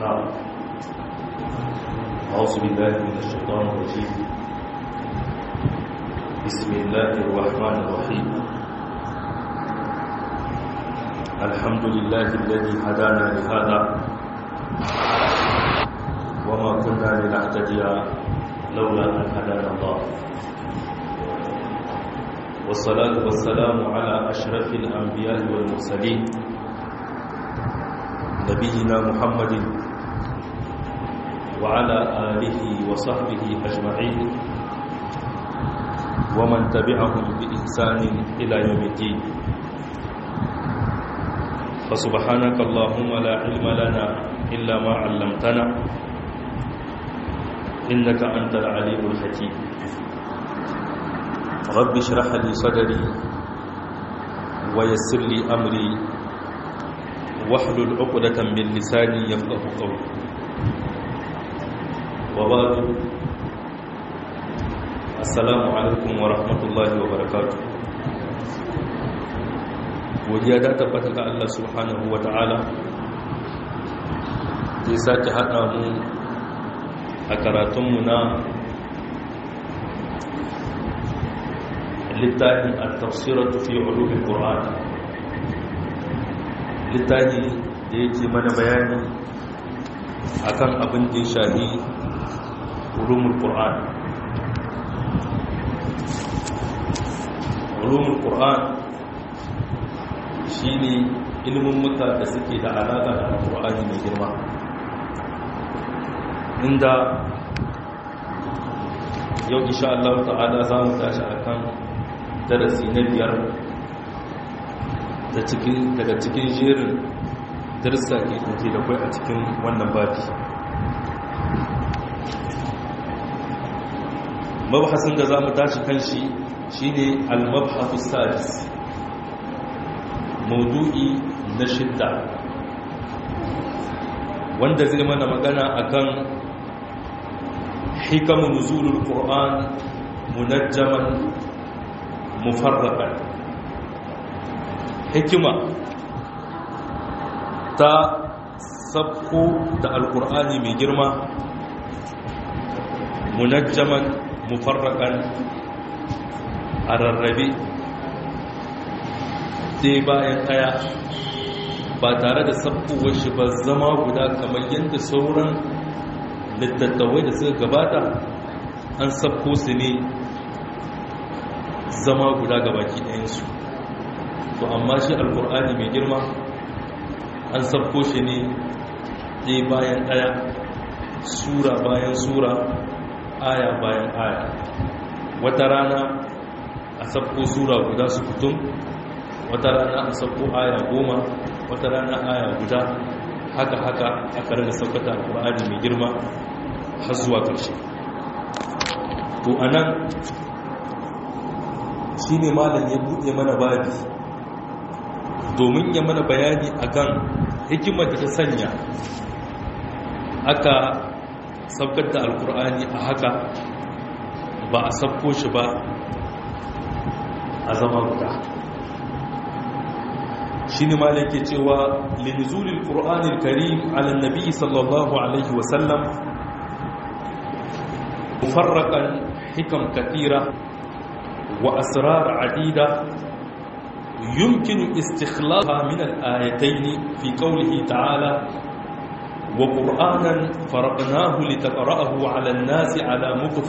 نعم أعوذ بالله من الشيطان الرجيم بسم الله الرحمن الرحيم الحمد لله الذي هدانا لهذا وما كنا لنهتدي لولا أن هدانا الله والصلاة والسلام على أشرف الأنبياء والمرسلين نبينا محمد وعلى آله وصحبه أجمعين ومن تبعهم بإحسان إلى يوم الدين فسبحانك اللهم لا علم لنا إلا ما علمتنا إنك أنت العليم الحكيم رب اشرح لي صدري ويسر لي أمري واحلل عقدة من لساني يفقه قولي وبعد السلام عليكم ورحمة الله وبركاته godiya da tabbata ga Allah subhanahu wa ta'ala zai sake haɗa mu a karatunmu na littafin al-tafsiratu fi ulumul qur'an littafi da yake mana bayani akan abin da ya shahi ulumul qur'an ulumul qur'an shine ilimin muka da suke da alaka da alqur'ani mai girma inda yau insha Allah ta'ala za mu tashi akan darasi na biyar daga cikin jerin darsa ke ɗauke da kwai a cikin wannan babi mabhasin da za mu tashi kan shi shi ne al-mabhasu sadis maudu'i na shidda wanda zai mana magana akan hikamu nuzulul qur'an munajjaman mufarraqan hikima ta sabko da alkur'ani mai girma munajjaman mufarrakan a rarrabe sai bayan ɗaya ba tare da sabkowar shi ba zama guda kamar yadda sauran littattawai da suka gabata an sabko su ne zama guda gabaki ɗayansu to amma shi alkur'ani mai girma an sabko shi ne ɗaya bayan ɗaya sura bayan sura aya bayan aya wata rana a sabko sura guda su fitum wata rana a sabko aya goma wata rana aya guda haka haka aka rana saukata alkur'ani mai girma har zuwa ƙarshe to anan shi ne malam ya buɗe mana babi domin ya mana bayani akan hikimar da ta sanya aka saukar da alkur'ani a haka ba a sabko shi ba a zama guda shi ne malam ke cewa linzulil ƙur'anil karim ala nabi sallallahu alaihi wasallam mufarraƙan hikam katira وأسرار عديدة يمكن استخلاصها من الآيتين في قوله تعالى وقرآنا فرقناه لتقرأه على الناس على مكف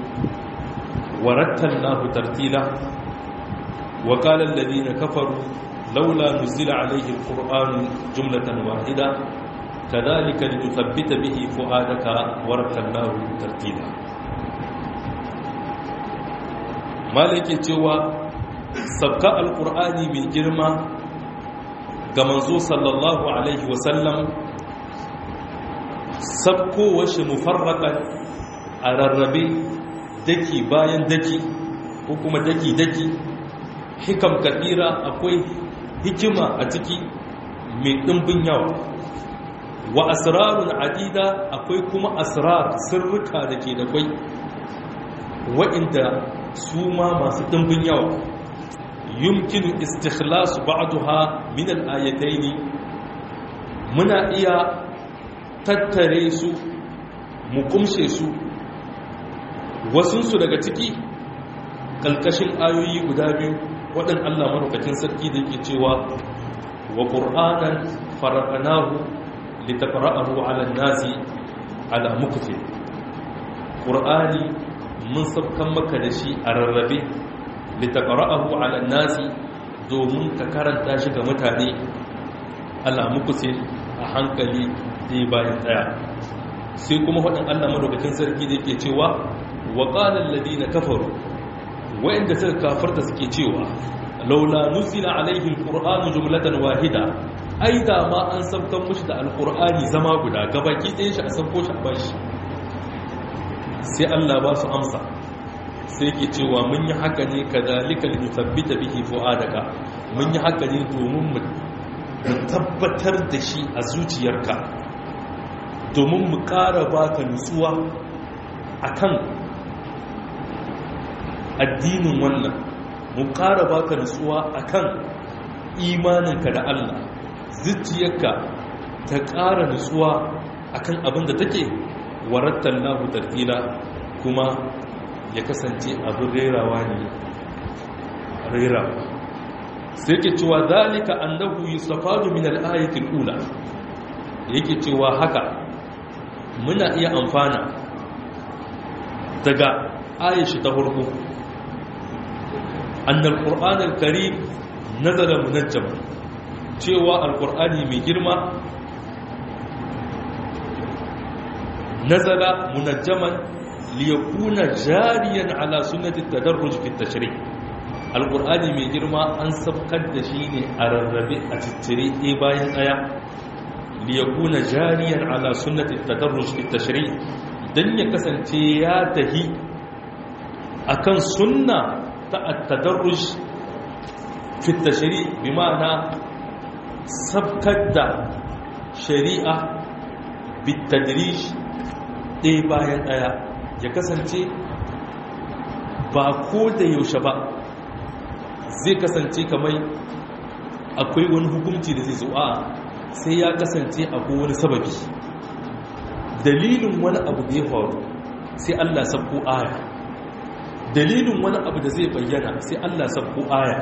ورتلناه ترتيلا وقال الذين كفروا لولا نزل عليه القرآن جملة واحدة كذلك لنثبت به فؤادك ورتلناه ترتيلا malake cewa sabka alkur'ani mai girma ga manzo sallallahu alaihi wasallam sabkowar shi mufarraƙan a rarrabe daki bayan daki ko kuma daki-daki hikam kadira akwai hikima a ciki mai ɗimbin yawa wa asrarun adida akwai kuma asrar sirrika da ke da kwai wa'inda su ma masu ɗimbin yawa yumkinu istikhlasu ba'daha min al-ayatayn muna iya tattare su mu kumshe su wasunsu daga ciki ƙalƙashin ayoyi guda biyu waɗin Allah maraukakin sarki da yake cewa wa ƙur'anan fara'anahu litafara'ahu ala nasi ala mukfi ƙur'ani mun sabkan maka da shi a rarrabe litafara'ahu ala nasi domin ka karanta shi ga mutane ala mukfi a hankali ɗaya bayan ɗaya sai kuma waɗin Allah maraukakin sarki da yake cewa wa ƙalar ladina kafaru wa'inda suka kafarta suke cewa laula nuzila alaihi alqur'anu jumlatan wahida ai da ma an sabkan mushi da alqur'ani zama guda gabaki ɗayan shi a sabko shi a bashi sai Allah ba su amsa sai ke cewa mun yi haka ne kadhalika linuthabbita bihi fuadaka mun yi haka ne domin mu tabbatar da shi a zuciyarka domin mu ƙara baka nutsuwa akan addinin wannan mu ƙara baka nutsuwa akan imaninka da Allah zuciyarka ta ƙara nutsuwa akan abin da take warattan lahu tartila kuma ya kasance abin rerawa ne rerawa sai ke cewa zalika annahu yustafadu min al-ayati al-ula yake cewa haka muna iya amfana daga ayashi ta farko annal qur'an al-karim nazala munajjama cewa al-qur'ani mai girma nazala munajjaman liyakuna jariyan ala sunnati at-tadarruj fi at-tashri' al-qur'ani mai girma an sabkar da shi ne a rarrabe a ciccire ɗaya bayan ɗaya liyakuna jariyan ala sunnati at-tadarruj fi at-tashri' dan ya kasance ya tahi akan sunna ta at-tadarruj fi at-tashri' bi ma'ana sabkar da shari'a bitadrij ɗaya bayan ɗaya ya kasance ba ko da yaushe ba zai kasance kamar akwai wani hukunci da zai zuwa sai ya kasance akwai wani sababi dalilin wani abu da ya faru sai Allah sabko aya dalilin wani abu da zai bayyana sai Allah sabko aya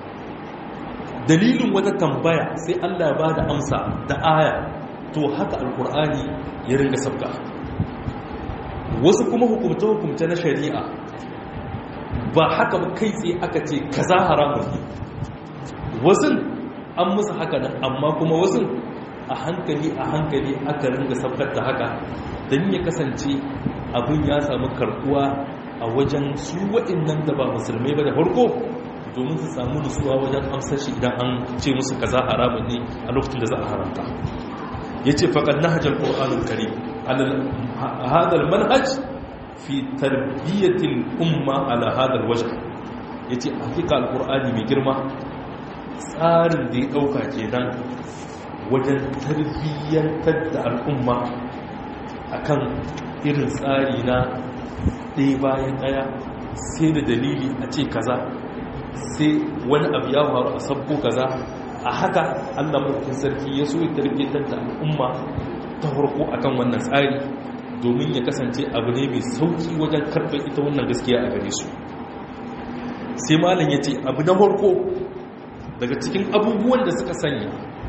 dalilin wata tambaya sai Allah ba da amsa da aya to haka alkur'ani ya ringa sabka wasu kuma hukumta-hukumta na shari'a ba haka ba kai tsaye aka ce kaza haramun ne wasu an musu haka nan amma kuma wasu a hankali a hankali aka ringa sabkar da haka don ya kasance abin ya samu karkuwa a wajen su waɗannan da ba musulmai ba da farko domin su samu nutsuwa wajen amsar shi idan an ce musu kaza haramun ne a lokacin da za a haramta ya ce faƙad na hajjar ƙor'anun kare hadar manhaj fi tarbiyyatin umma ala hadar wajen ya ce hakika alƙur'ani mai girma tsarin da ya ɗauka ke nan wajen tarbiyyantar da al'umma a kan irin tsari na ɗaya bayan ɗaya sai da dalili a ce kaza sai wani abu ya faru a sabbo kaza a haka allah mafi sarki ya so ya tarbiyyantar da al'umma ta farko akan wannan tsari domin ya kasance abu ne mai sauki wajen karɓar ita wannan gaskiya a gare su sai malam ya ce abu na farko daga cikin abubuwan da suka sanya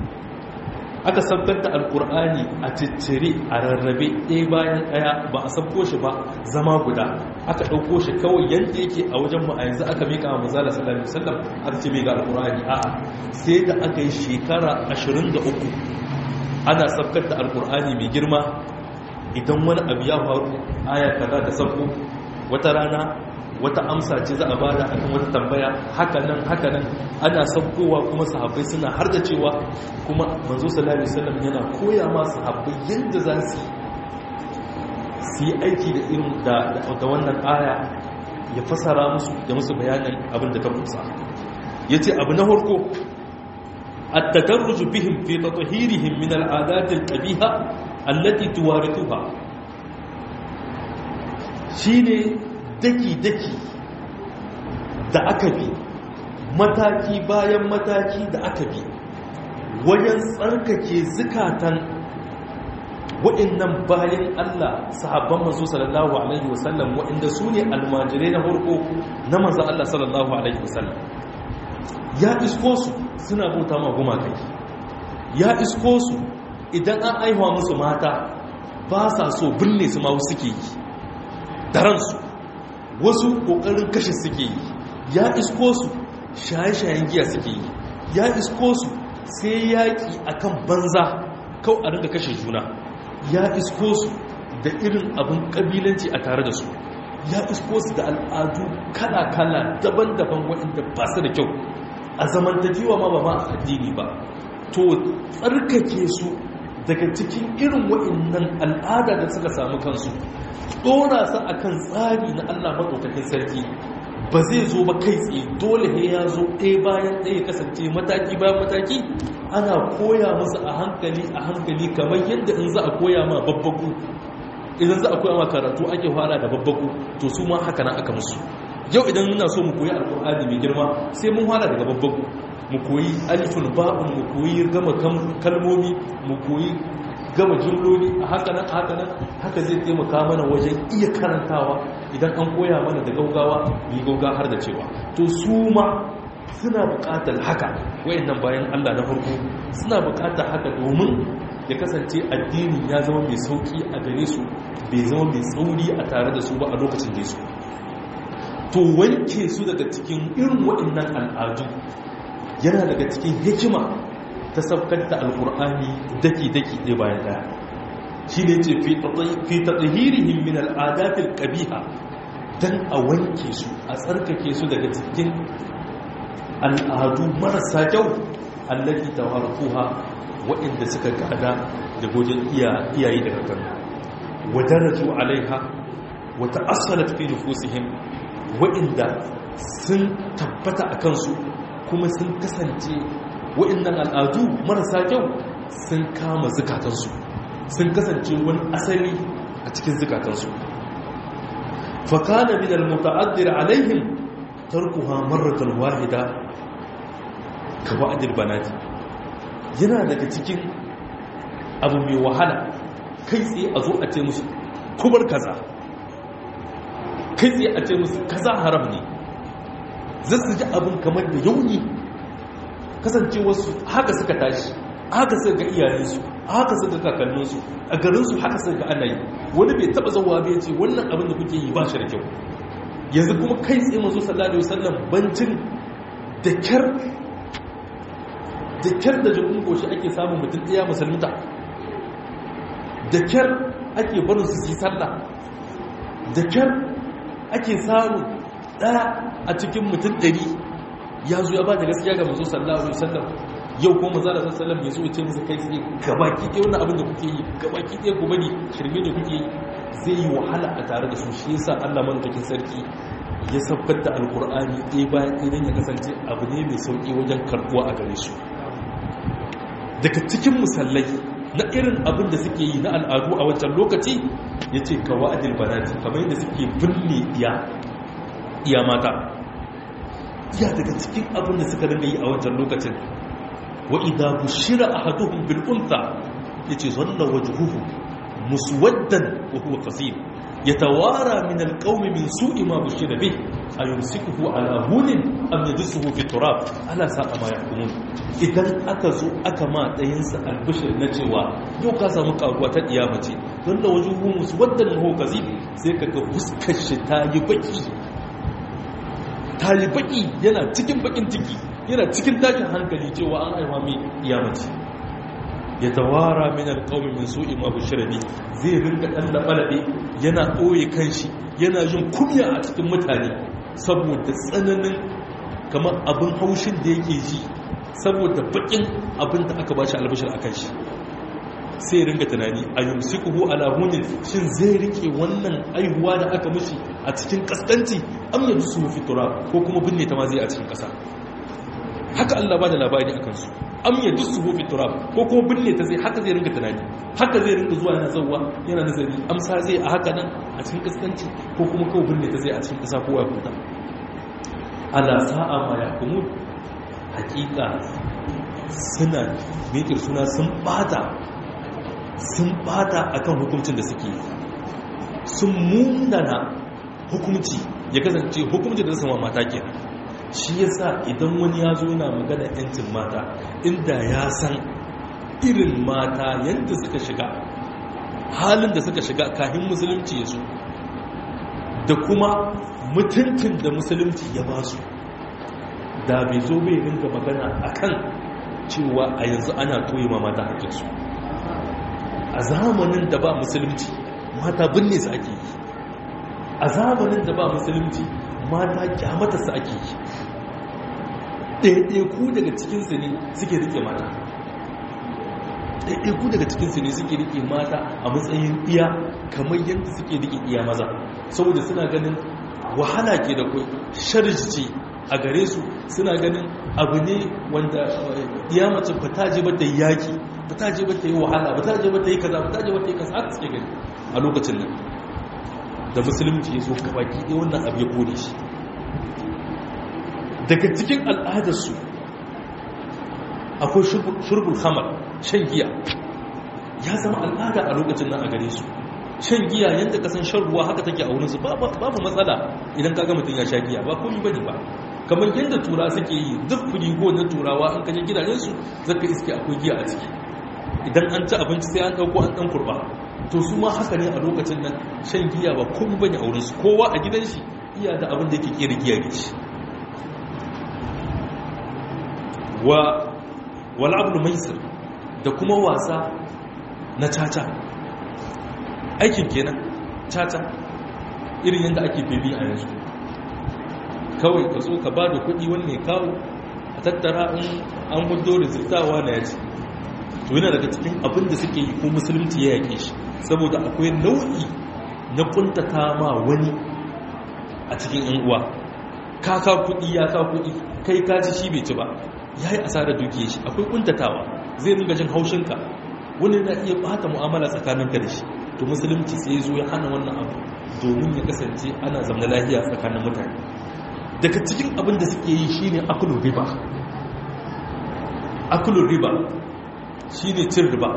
aka sabbar da alkur'ani a ciccire a rarrabe ɗaya bayan ɗaya ba a sabko shi ba zama guda aka ɗauko shi kawai yadda yake a wajen mu a yanzu aka mika wa mazala sallallahu alaihi wasallam aka ce mai ga alkur'ani a'a sai da aka yi shekara 23 ana sabkar da alkur'ani mai girma idan wani abu ya faru aya kaza da sabko wata rana wata amsa ce za a bada akan wata tambaya hakanan hakanan ana sabkowa kuma sahabbai suna har da cewa kuma manzo sallallahu alaihi wasallam yana koya ma sahabbai yadda za su su yi aiki da irin da da wannan aya ya fasara musu da musu bayanin abin da ta kusa yace abu na farko التدرج بهم في تطهيرهم من العادات القبيحة التي توارثها shine daki-daki da aka bi mataki bayan mataki da aka bi wajen tsarkake zukatan waɗannan bayan Allah sahabban manzo sallallahu alaihi wasallam waɗanda su ne almajirai na farko na manzo Allah sallallahu alaihi wasallam ya isko su suna bauta ma gumakai ya isko su idan an aihuwa musu mata ba sa so binne su ma suke yi daransu wasu ƙoƙarin kashe suke yi ya isko su shaye-shayen giya suke yi ya isko su sai yaƙi akan banza kau a rinka kashe juna ya isko su da irin abin ƙabilanci a tare da su ya isko su da al'adu kala-kala daban-daban waɗanda ba su da kyau a zamantakewa ma ba ma a addini ba to tsarkake su daga cikin irin waɗannan al'ada da suka samu kansu ɗora su akan tsari na allah maɗaukakin sarki ba zai zo ba kai tsaye dole ne ya zo ɗaya bayan ɗaya kasance mataki bayan mataki ana koya musu a hankali a hankali kamar yadda in za a koya ma babbaku idan za a koya ma karatu ake fara da babbaku to su ma haka nan aka musu yau idan muna so mu koyi alkur'ani mai girma sai mun fara daga babbaku mu koyi alifin ba'un mu koyi gama kalmomi mu koyi gama jimloli a haka nan haka nan haka zai taimaka mana wajen iya karantawa idan an koya mana da gaugawa yi gauga har da cewa to su ma suna buƙatar haka wayannan bayan Allah na farko suna buƙatar haka domin ya kasance addini ya zama mai sauki a gare su bai zama mai tsauri a tare da su ba a lokacin da su to wanke su daga cikin irin waɗannan al'adu yana daga cikin hikima ta saukar da alkur'ani daki-daki ɗaya bayan ɗaya shi ne ce fi taɗahirihim min al'adatil ƙabiha don a wanke su a tsarkake su daga cikin al'adu marasa kyau allafi ta harkuha waɗanda suka gada da gojin iyaye da kakan wadaraju alaiha wata asalat fi nufusihim waɗanda sun tabbata a kansu kuma sun kasance waɗannan al'adu marasa kyau sun kama zukatansu sun kasance wani asali a cikin zukatansu fakana min al-muta'addir alaihim tarkuha marratan wahida ka wa'dil banati yana daga cikin abu mai wahala kai tsaye a zo a ce musu kubar kaza kai tsaye a ce musu kaza haram ne zai su ji abin kamar da yauni kasance wasu haka suka tashi haka suka ga iyayensu haka suka kakanninsu a garinsu haka suka ga ana yi wani bai taba zauwa bai ce wannan abin da kuke yi ba shi da kyau yanzu kuma kai tsaye mazo sallallahu alaihi wasallam bancin da kyar da kyar da jikin goshi ake samun mutum ɗaya musulmuta da kyar ake barin su yi sallah da kyar ake samun ɗaya a cikin mutum ɗari ya zo ya ba da gaskiya ga mazo sallallahu alaihi wasallam yau ko maza da sallallahu ya zo ya ce musu kai tsaye gabaki ɗaya wannan abin da kuke yi gabaki ɗaya ku bari shirme da kuke yi zai yi wahala a tare da su shi yasa Allah madaukakin sarki ya saukar da alkur'ani ɗaya bayan ɗaya don ya kasance abu ne mai sauƙi wajen karɓuwa a gare su daga cikin musallai na irin abin da suke yi na al'adu a wancan lokaci ya ce ka wa'adil banati kamar yadda suke binne iya mata iya daga cikin abin da suka rinda yi a wancan lokacin wa idan bushira ahaduhum bil untha yace zalla wajhuhu muswaddan wa huwa qasim yatawara min al qawmi min su'i ma bushira bih ayumsikuhu ala hunin am yadsuhu fi turab ala sa'a ma yahkumun idan aka zo aka ma dayin sa albishir na cewa yau ka samu karuwa ta diyama ce zalla wajhuhu muswaddan wa huwa qasim sai kaga fuskar shi ta yi baki ta yi baki yana cikin bakin ciki yana cikin tashin hankali cewa an aiwa mai iyamaci ya tawara min alqawmi min su'i ma bushrabi zai rinka dan labalabe yana ɓoye kanshi yana jin kumya a cikin mutane saboda tsananin kamar abin haushin da yake ji saboda bakin abin da aka bashi albashir akan shi sai ringa tunani ayyumsikuhu ala hunin shin zai rike wannan aihuwa da aka mishi a cikin kaskanci am yadsu fi turab ko kuma binne ta ma zai a cikin kasa haka Allah ba da labari a kansu am ya dusu fi turab ko kuma binne ta zai haka zai ringa tunani haka zai ringa zuwa yana zauwa yana nazari amsa zai a haka nan a cikin kaskanci ko kuma kawai binne ta zai a cikin kasa ko ya kuta ala sa'a ma ya kuma hakika suna mekir suna sun bata sun bata akan hukuncin da suke sun munana hukunci ya kasance hukunci da sama mata ke shi yasa idan wani ya zo na magana yancin mata inda ya san irin mata yadda suka shiga halin da suka shiga kahin musulunci ya zo da kuma mutuntun da musulunci ya ba su da bai zo bai ringa magana akan cewa a yanzu ana toye ma mata hakinsu a zamanin da ba musulunci mata binne su ake yi a zamanin da ba musulunci mata kyamata su ake yi ɗaiɗaiku daga cikinsu ne suke rike mata ɗaiɗaiku daga cikinsu ne suke rike mata a matsayin iya kamar yadda suke rike iya maza saboda suna ganin wahala ke da kwai sharji a gare su suna ganin abu ne wanda iya mace ba ta je ba ta yi yaki ba ta je ba ta yi wahala ba ta je ba ta yi kaza ba ta je ba ta yi kaza haka suke gani a lokacin nan da musulunci ya zo gabaki ɗaya wannan abu ya kone shi daga cikin al'adarsu akwai shurbul hamar shan giya ya zama al'ada a lokacin nan a gare su shan giya yadda kasan shan ruwa haka take a wurinsu babu matsala idan kaga mutum ya sha giya ba komi bane ba kamar yadda tura suke yi duk firigo na turawa an kaje gidajensu zaka iske akwai giya a ciki idan an ci abinci sai an ɗauko an ɗan kurba to su ma haka ne a lokacin nan shan giya ba komi bane a wurinsu kowa a gidan shi iya da abin da yake kera giya da shi wa wal'ablu maisir da kuma wasa na caca aikin kenan caca irin yadda ake bebi a yanzu kawai ka zo ka ba da kudi wani mai kawo a tattara an hudo rizirtawa na yaci to yana daga cikin abin da suke yi ko musulunci ya yake shi saboda akwai nau'i na kuntata ma wani a cikin yan uwa ka ka kudi ya ka kudi kai ka ci shi bai ci ba ya yi asarar dukiya shi akwai kuntatawa zai ringa jin haushinka wani na iya bata mu'amala tsakaninka da shi to musulunci sai zo ya hana wannan abu domin ya kasance ana zama lafiya tsakanin mutane daga cikin abin da suke yi shine akulun riba akulun riba shine cin riba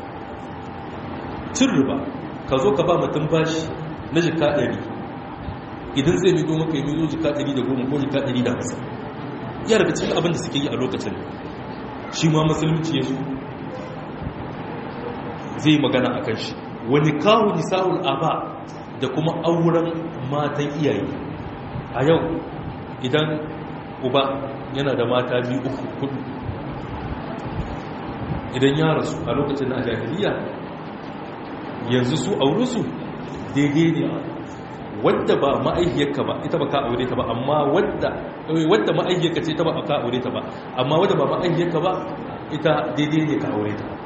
cin riba ka zo ka ba mutum bashi na jika ɗari idan zai mido maka yi mido jika ɗari da goma ko jika ɗari da hamsin ya daga cikin abin da suke yi a lokacin shi ma musulunci ya zo zai magana a kan shi wani kawo nisa'ul aba da kuma auren matan iyaye a yau idan uba yana da mata biyu uku kudu idan ya rasu a lokacin na jahiliya yanzu su aurusu daidai ne wadda ba ma'aihiyarka ba ita ba ka aure ta ba amma wadda wadda ma'aihiyarka ce ta ba ka aure ta ba amma wadda ba ma'aihiyarka ba ita daidai ne ka aure ta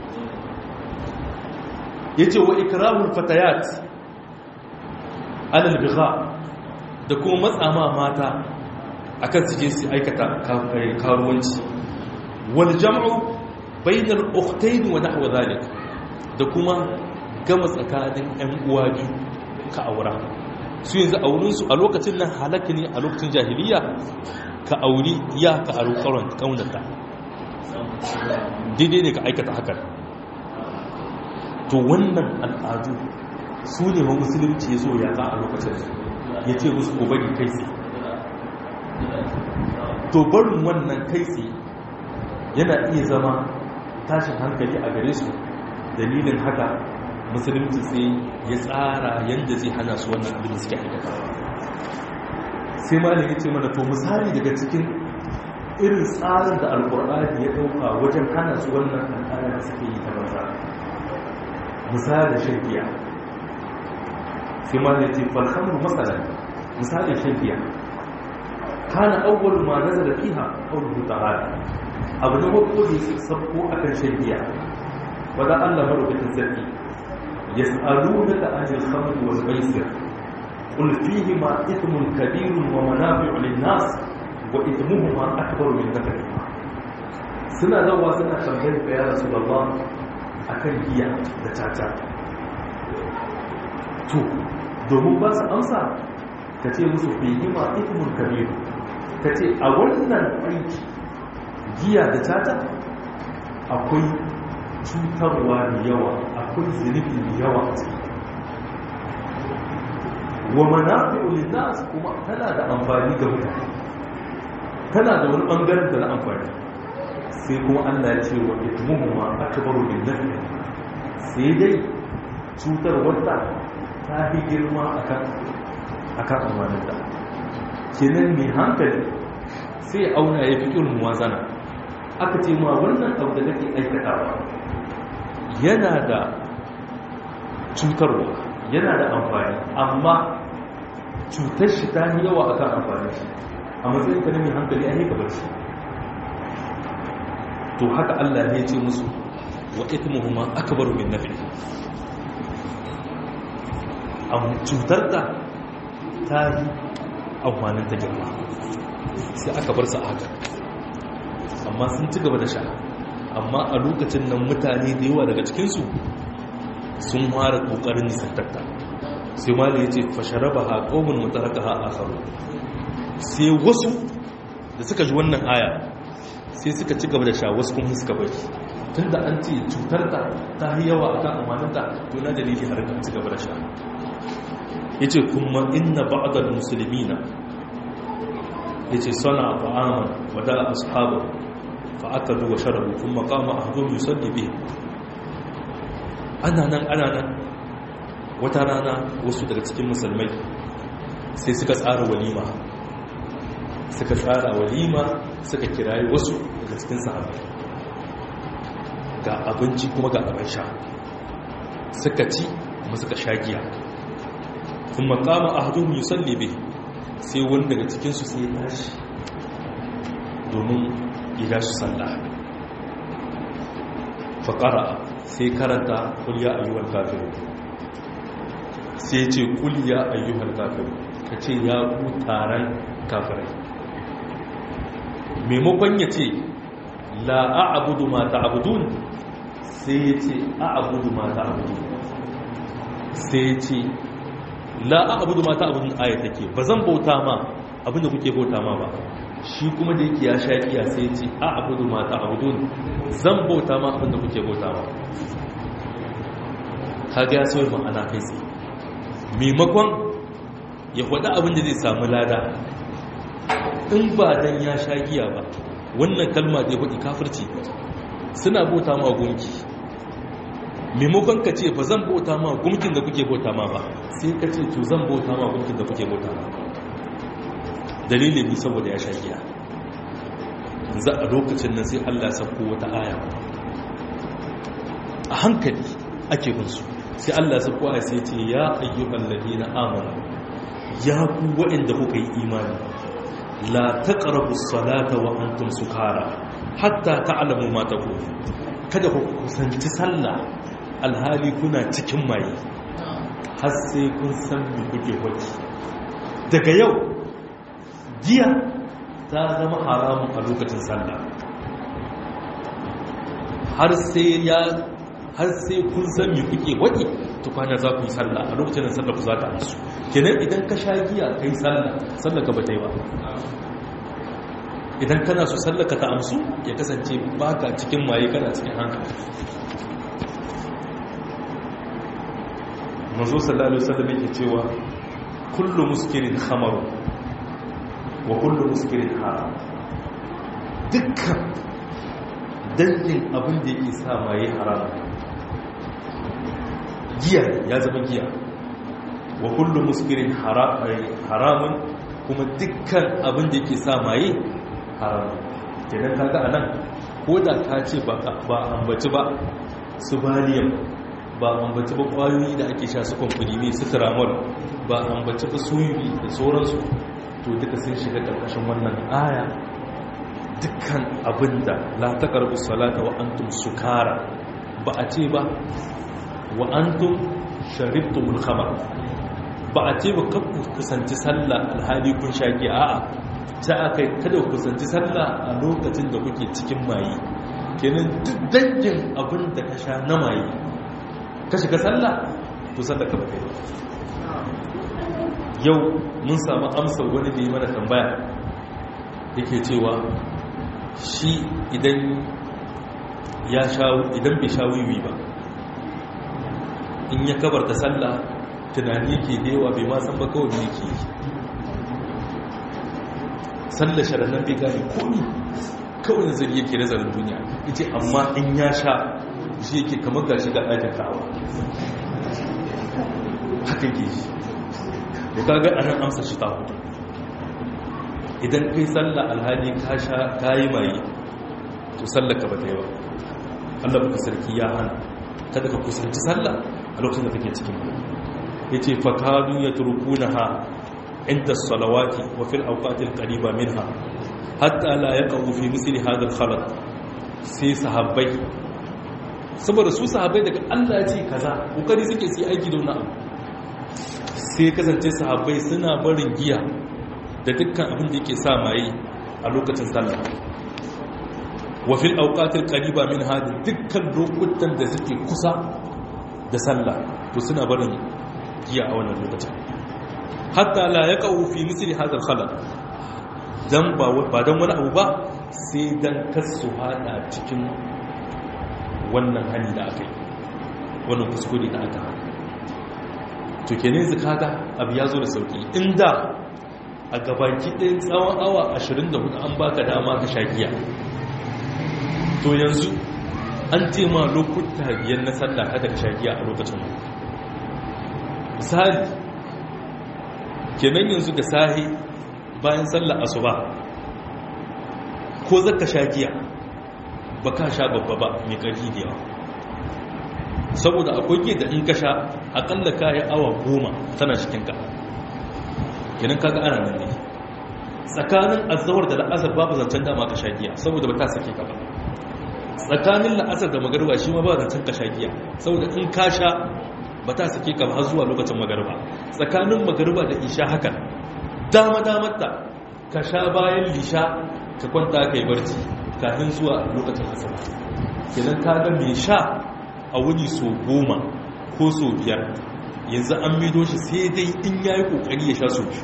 yace wa ikramul fatayat alal bigha da kuma matsama mata akan su je su aikata karuwanci wal jam'u bainal ukhtayn wa nahwa zalik da kuma gama tsakanin ƴan uwa biyu ka aura su yanzu aurinsu a lokacin nan halaka ne a lokacin jahiliya ka auri ya ka aro karon kaunata daidai ne ka aikata hakan to wannan al'adu su ne ma musulunci ya zo ya za a lokacin ya ce musu ko bari kai tsaye to barin wannan kai tsaye yana iya zama tashin hankali a gare su dalilin haka musulunci sai ya tsara yadda zai hana su wannan abin da suke aikata sai ma ya ce mana to misali daga cikin irin tsarin da alkur'ani ya dauka wajen hana su wannan al'ada da suke yi ta banza misali shan giya sai ma ya ce falhamru masalan misali shan giya kana awwal ma nazala fiha qawluhu ta'ala abu na farko da yake sabko akan shan giya wanda Allah madaukakin sarki يسألونك عن الخمر والميسر قل فيهما إثم كبير ومنافع للناس وإثمهما أكبر من نفعهما سنة لوا سنة خمسين يا رسول الله أكن هي دتاتا تو domin ba su amsa ka ce musu fihima ithmun kabiru ka ce a wannan aiki giya da tata akwai cutarwa da yawa akwai akwai zunubi yawa a ciki wa manafi'u linnas kuma tana da amfani ga mutane tana da wani bangaren da na amfani sai kuma Allah ya ce wa itmuhuma akbaru min nafi sai dai cutar wata ta fi girma akan akan amanin da kenan mai hankali sai auna ya fi irin wazana aka ce ma wannan abu da kake aikatawa yana da cutarwa yana da amfani amma cutar shi ta yi yawa akan amfani shi a matsayin ka na mai hankali a haika barci to haka Allah ne ce musu wa ithmuhuma akbaru min nafi amma cutar ta ta yi amfanin ta girma sai aka bar su haka amma sun ci gaba da sha amma a lokacin nan mutane da yawa daga cikinsu sun fara kokarin nisantarta sai mali ya ce fasharaba ha ƙomin mutaraka ha a faru sai wasu da suka ji wannan aya sai suka ci gaba da sha wasu kuma suka bari tun da an ce cutar ta ta yi yawa a kan amaninta to na dalili har kan ci gaba da sha ya ce kuma inna ba'adar musulmi na ya ce sana fa'aman wada ashabu fa'akalu wa sharabu kuma kama a hajjo musalli biyu ana nan ana nan wata rana wasu daga cikin musulmai sai suka tsara walima suka tsara walima suka kirayi wasu daga cikin sahabai ga abinci kuma ga abin sha suka ci kuma suka sha giya kuma kama a hajjo musalli biyu sai wani daga cikinsu sai ya tashi domin ya su sallah faƙara sai karanta kulya ayyuhal kafiru sai ce kulya ayyuhal kafiru ka ce ya ku taron kafirai maimakon ya ce la a'abudu ma ta'abudun sai ya ce a'abudu ma ta'abudun sai ya ce la a'abudu ma ta'abudun aya take ba zan bauta ma abinda kuke bauta ma ba shi kuma da yake ya sha kiya sai ya ce a abudu ma ta abudun zan bauta ma abinda kuke bauta ma ka ga ya sauyi ma'ana kai tsaye maimakon ya faɗi abin da zai samu lada in ba dan ya sha giya ba wannan kalma da ya faɗi kafirci suna bauta ma gunki maimakon ka ce ba zan bauta ma gunkin da kuke bauta ma ba sai ka ce to zan bauta ma gunkin da kuke bauta ma dalilin ni saboda ya sha giya za a lokacin nan sai Allah sako wata aya a hankali ake binsu sai Allah sako aya sai ce ya ayyukan ladina amanu ya ku waɗanda kuka yi imani la taqrabu salata wa antum sukara hatta ta'lamu ma taqulu kada ku kusanci sallah alhali kuna cikin maye har sai kun san me kuke waki daga yau giya ta zama haramun a lokacin sallah har sai ya har sai kun san me kuke wadi tukwana za ku yi sallah a lokacin da sallah ku za ta amsu kenan idan ka sha giya kai sallah sallah ka bata yi ba idan kana so sallah ka ta amsu ya kasance baka cikin maye kana cikin hankali manzo sallallahu alaihi wasallam yake cewa kullu muskirin khamaru wa kullu muskirin haram dukkan dangin abin da yake sa maye haram giya ya zama giya wa kullu muskirin haramun kuma dukkan abin da yake sa maye haram kenan kaga anan ko da ka ce ba ambaci ba su baliyam ba ambaci ba kwayoyi da ake sha su kwamfani su tiramol ba ambaci ba suyuri da sauransu to duka sun shiga ƙarƙashin wannan aya dukkan abinda la taqrabu salata wa antum sukara ba a ce ba wa antum sharibtumul khamar ba a ce ba ku kusanci sallah alhali kun shaki a'a ta akai kada ku kusanci sallah a lokacin da kuke cikin maye kenan duk dangin abin da ka sha na maye ka shiga sallah to sallah ka ba kai ba yau mun samu amsar wani da yi mana tambaya yake cewa shi idan ya sha idan bai sha wiwi ba in ya kabarta sallah tunani yake dewa bai ma san ba kawai ne yake sallar sharannan bai gane komi kawai nazari yake nazarin duniya ita amma in ya sha shi yake kamar gashi ga ɗakin kawo haka ke shi da kaga anan amsa shi ta hudu idan kai sallah alhali ka sha ka yi maye to sallar ka ba ta yi ba allah baka sarki ya hana kada ka kusanci sallah a lokacin da kake cikin ya ce fakadu ya turkuna ha inda salawati wa fil auqatil qariba minha hatta la yaqau fi misli hadha al khalat sai sahabbai saboda su sahabbai daga Allah ya ce kaza kokari suke su aiki da wannan sai kasance sahabbai suna barin giya da dukkan abin da yake sa maye a lokacin sallah wa fil awqatil qariba min hada dukkan lokutan da suke kusa da sallah to suna barin giya a wannan lokacin hatta la yaqau fi misli hadha al khalal dan ba ba dan wani abu ba sai dan kasu hada cikin wannan hali da aka yi wannan kuskure da aka hada to kenan zikata abu ya zo da sauki inda a gabaki ɗin tsawon awa 24 an baka dama ka sha giya to yanzu an tema lokuta biyar na sallah kada ka sha giya a lokacin misali kenan yanzu da sahi bayan sallah asuba ko zaka sha giya ba ka sha babba ba mai ƙarfi da yawa saboda akwai giya da in ka sha akalla ka yi awa goma tana cikinka kenan kaga ana nan ne tsakanin azawar da la'asar babu zancen dama ka sha giya saboda ba ta sake ka ba tsakanin la'asar da magarba shi ma ba zancen ka sha giya saboda in ka sha ba ta sake ka har zuwa lokacin magarba tsakanin magarba da isha hakan dama damar ta ka sha bayan lisha ka kwanta ka yi barci kafin zuwa lokacin asaba kenan ka ga mai sha a wuni so goma ko so biyar yanzu an mido shi sai dai in ya yi kokari ya sha so biyu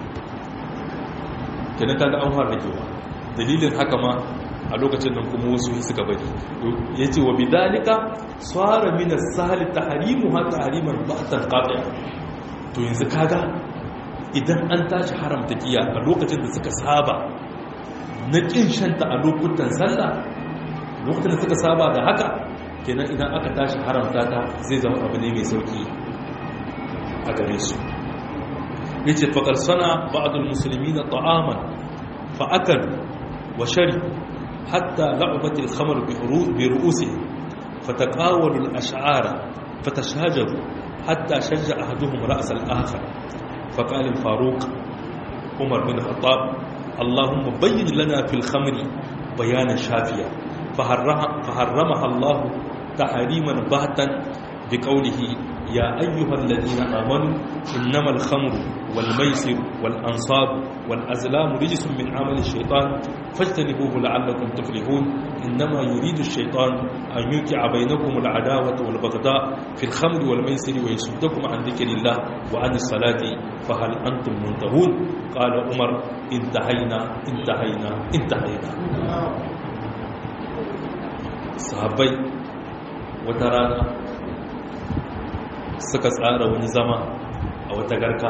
kenan kaga an fara ragewa dalilin haka ma a lokacin nan kuma wasu suka bari ya ce wa bidalika tsara minas sahali ta harimu ha ta harimar batan kaɗaya to yanzu kaga idan an tashi haramta giya a lokacin da suka saba na ƙin shanta a lokutan sallah lokacin da suka saba da haka kenan idan aka tashi haramta ta zai zama abu ne mai sauki a gare su yace faqad sana ba'dul muslimina ta'aman fa akal wa shari hatta la'abat al-khamr bi ru'usihim fataqawalu al-ash'ara fatashajaru hatta shajja ahaduhum ra's al-akhar فقال الفاروق عمر بن الخطاب اللهم بين لنا في الخمر بيانا شافيا فحرمها الله تحريما باتا بقوله يا أيها الذين آمنوا إنما الخمر والميسر والأنصاب والأزلام رجس من عمل الشيطان فاجتنبوه لعلكم تفلحون إنما يريد الشيطان أن يوقع بينكم العداوة والبغضاء في الخمر والميسر ويصدكم عن ذكر الله وعن الصلاة فهل أنتم منتهون قال عمر انتهينا انتهينا انتهينا sahabbai wata rana suka tsara wani zama a wata garka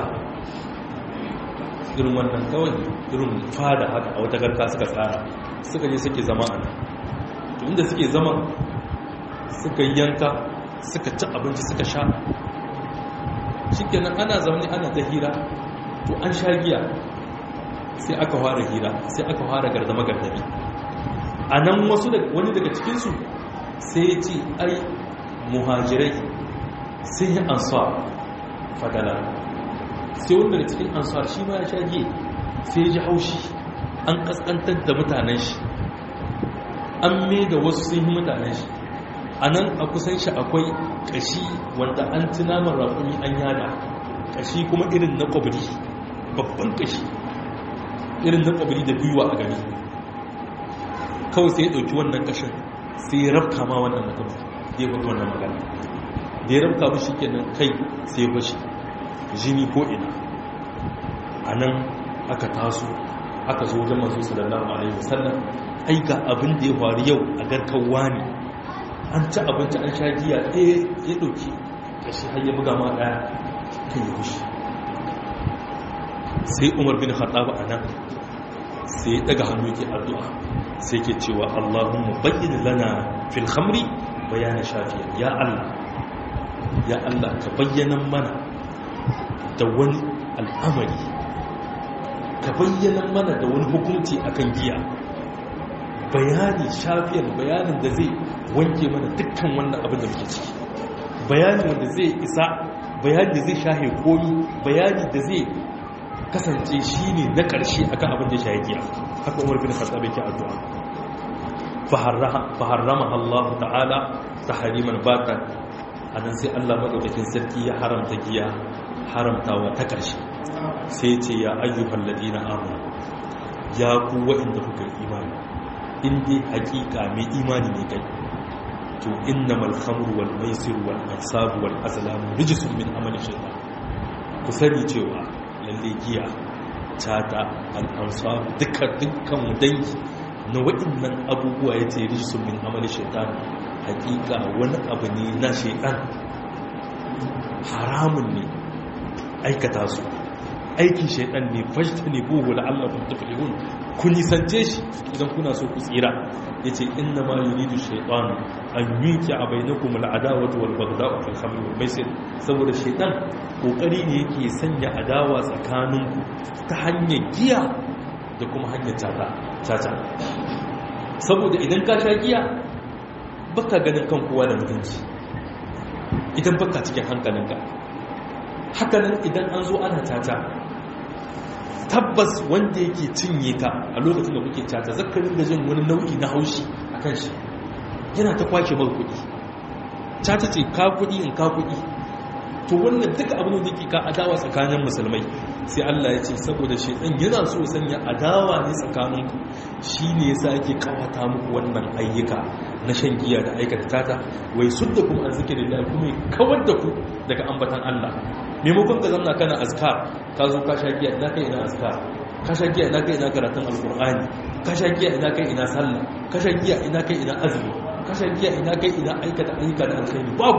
irin wannan kawai irin fada haka a wata garka suka tsara suka je suke zama a nan inda suke zama suka yanka suka ci abinci suka sha shikenan ana zaune ana ta hira to an sha giya sai aka fara hira sai aka fara gardama gardami a nan wasu wani daga cikinsu sai ya ce ai muhajirai sun yi ansar fadala sai wani daga cikin ansar shi ma ya shage sai ya ji haushi an kaskantar da mutanen shi an mai da wasu sun yi mutanen shi a nan a kusan shi akwai kashi wanda an ci naman raƙumi an yada kashi kuma irin na kwabri babban kashi irin na kwabri da biyuwa a gani kawai sai ya ɗauki wannan ƙashin sai ya rafka ma wannan mutum ya faɗi wannan magana da ya rafka mashi kenan kai sai ya fashi jini ko ina a nan aka taso aka zo wajen masu sallallahu alaihi wasallam ai ga abin da ya faru yau a garkan wani an ci abinci an sha giya ɗaya ya ɗauki kashi har ya buga ma daya kan yi kushi sai umar bin khattab a nan sai ya daga hannu yake addu'a sai ke cewa allahumma bayyin lana fil khamri bayana shafiya ya allah ya allah ka bayyana mana da wani al'amari ka bayyana mana da wani hukunci akan giya bayani shafiyar bayanin da zai wanke mana dukkan wannan abin da muke ciki bayani wanda zai isa bayani da zai shahe komi bayani da zai kasance shi ne na ƙarshe akan abin da shahe giya haka umar bin khattab yake addu'a faharrama Allah ta'ala tahriman batan anan sai Allah madaukakin sarki ya haramta giya haramtawa ta ƙarshe sai ce ya ayyuhal ladina amanu ya ku waɗanda kuka imani in dai hakika mai imani ne kai to innamal khamru wal maisir wal ansab wal azlam rijsun min amali shaytan ku sani cewa lalle giya tata al ansab dukkan dukkan dangi na waɗannan abubuwa yace rijsun min amali shaytan hakika wani abu ne na shaytan haramun ne aikata su aikin shaidan ne fashta ne buhu la'allakun tuflihun ku nisance shi idan kuna so ku tsira ya ce inna ma yuridu shaidan an yuki a bainakum al'adawatu wal baghda'u fil khamr wal maisir saboda shaidan kokari ne yake sanya adawa tsakaninku ta hanyar giya da kuma hanyar tata tata saboda idan ka sha giya baka ganin kan kowa da mutunci idan baka cikin hankalinka hakanan idan an zo ana tata tabbas wanda yake cinye ka a lokacin da kuke tata zakarin da jin wani nau'i na haushi a kan shi yana ta kwashe mar kuɗi tata ce ka kuɗi in ka kuɗi to wannan duka abin da ke ka adawa tsakanin musulmai sai Allah ya ce saboda shaitan yana so sanya adawa ne tsakaninku shi ne yasa yake kawata muku wannan ayyuka na shan giya da aikata tata wai sudda kuma an zikirin da kuma kawar da ku daga ambatan Allah maimakon ka zamna kana azkar ka zo ka sha giya ina kai ina azkar ka sha giya ina kai ina karatun alkur'ani ka sha giya ina kai ina sallah ka sha giya ina kai ina azumi ka sha giya ina kai ina aikata ayyuka da alkhairi babu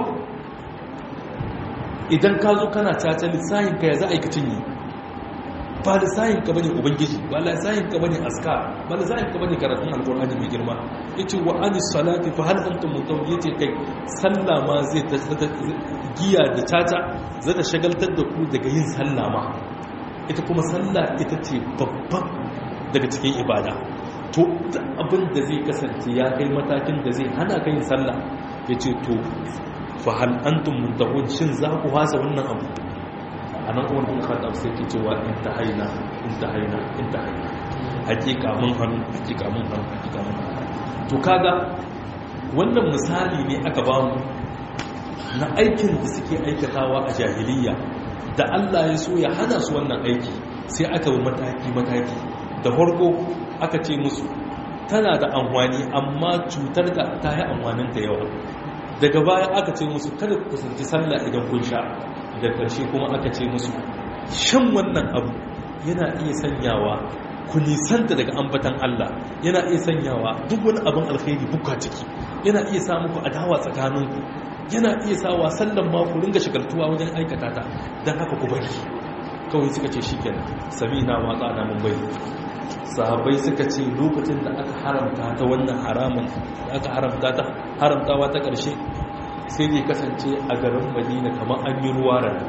idan ka zo kana caca lissahin ka ya za a yi ka cinye ba lissahin ka bane ubangiji ba lissahin ka bane azkar ba lissahin ka bane karatun alkur'ani mai girma yace wa anis salati fa hal antum muntahun yace kai sallah ma zai giya da caca za ta shagaltar da ku daga yin sallah ma ita kuma sallah ita ce babban daga cikin ibada to abin da zai kasance ya kai matakin da zai hana ka yin sallah ya ce to fa hal antum muntahun shin za ku hasa wannan abu a nan umar bin khattab sai ke cewa in ta haina in ta haina in ta haina hakika mun hannu hakika mun hannu hakika mun hannu to kaga wannan misali ne aka bamu na aikin da suke aikatawa a jahiliya da Allah ya so ya hana su wannan aiki sai aka bi mataki-mataki da farko aka ce musu tana da amfani amma cutar da ta yi amfanin da yawa daga baya aka ce musu kada ku kusanci sallah idan kun sha da ƙarshe kuma aka ce musu shan wannan abu yana iya sanyawa ku nisanta daga ambatan Allah yana iya sanyawa duk wani abin alkhairi buka ciki yana iya sa muku adawa tsakaninku yana iya sawa sallan ma ku ringa shigaltuwa wajen aikata ta don haka ku bari kawai suka ce shikenan sami na watsa na mun bai sahabbai suka ce lokacin da aka haramta ta wannan haramun da aka haramta ta haramtawa ta ƙarshe sai dai kasance a garin madina kamar an yi ruwa rana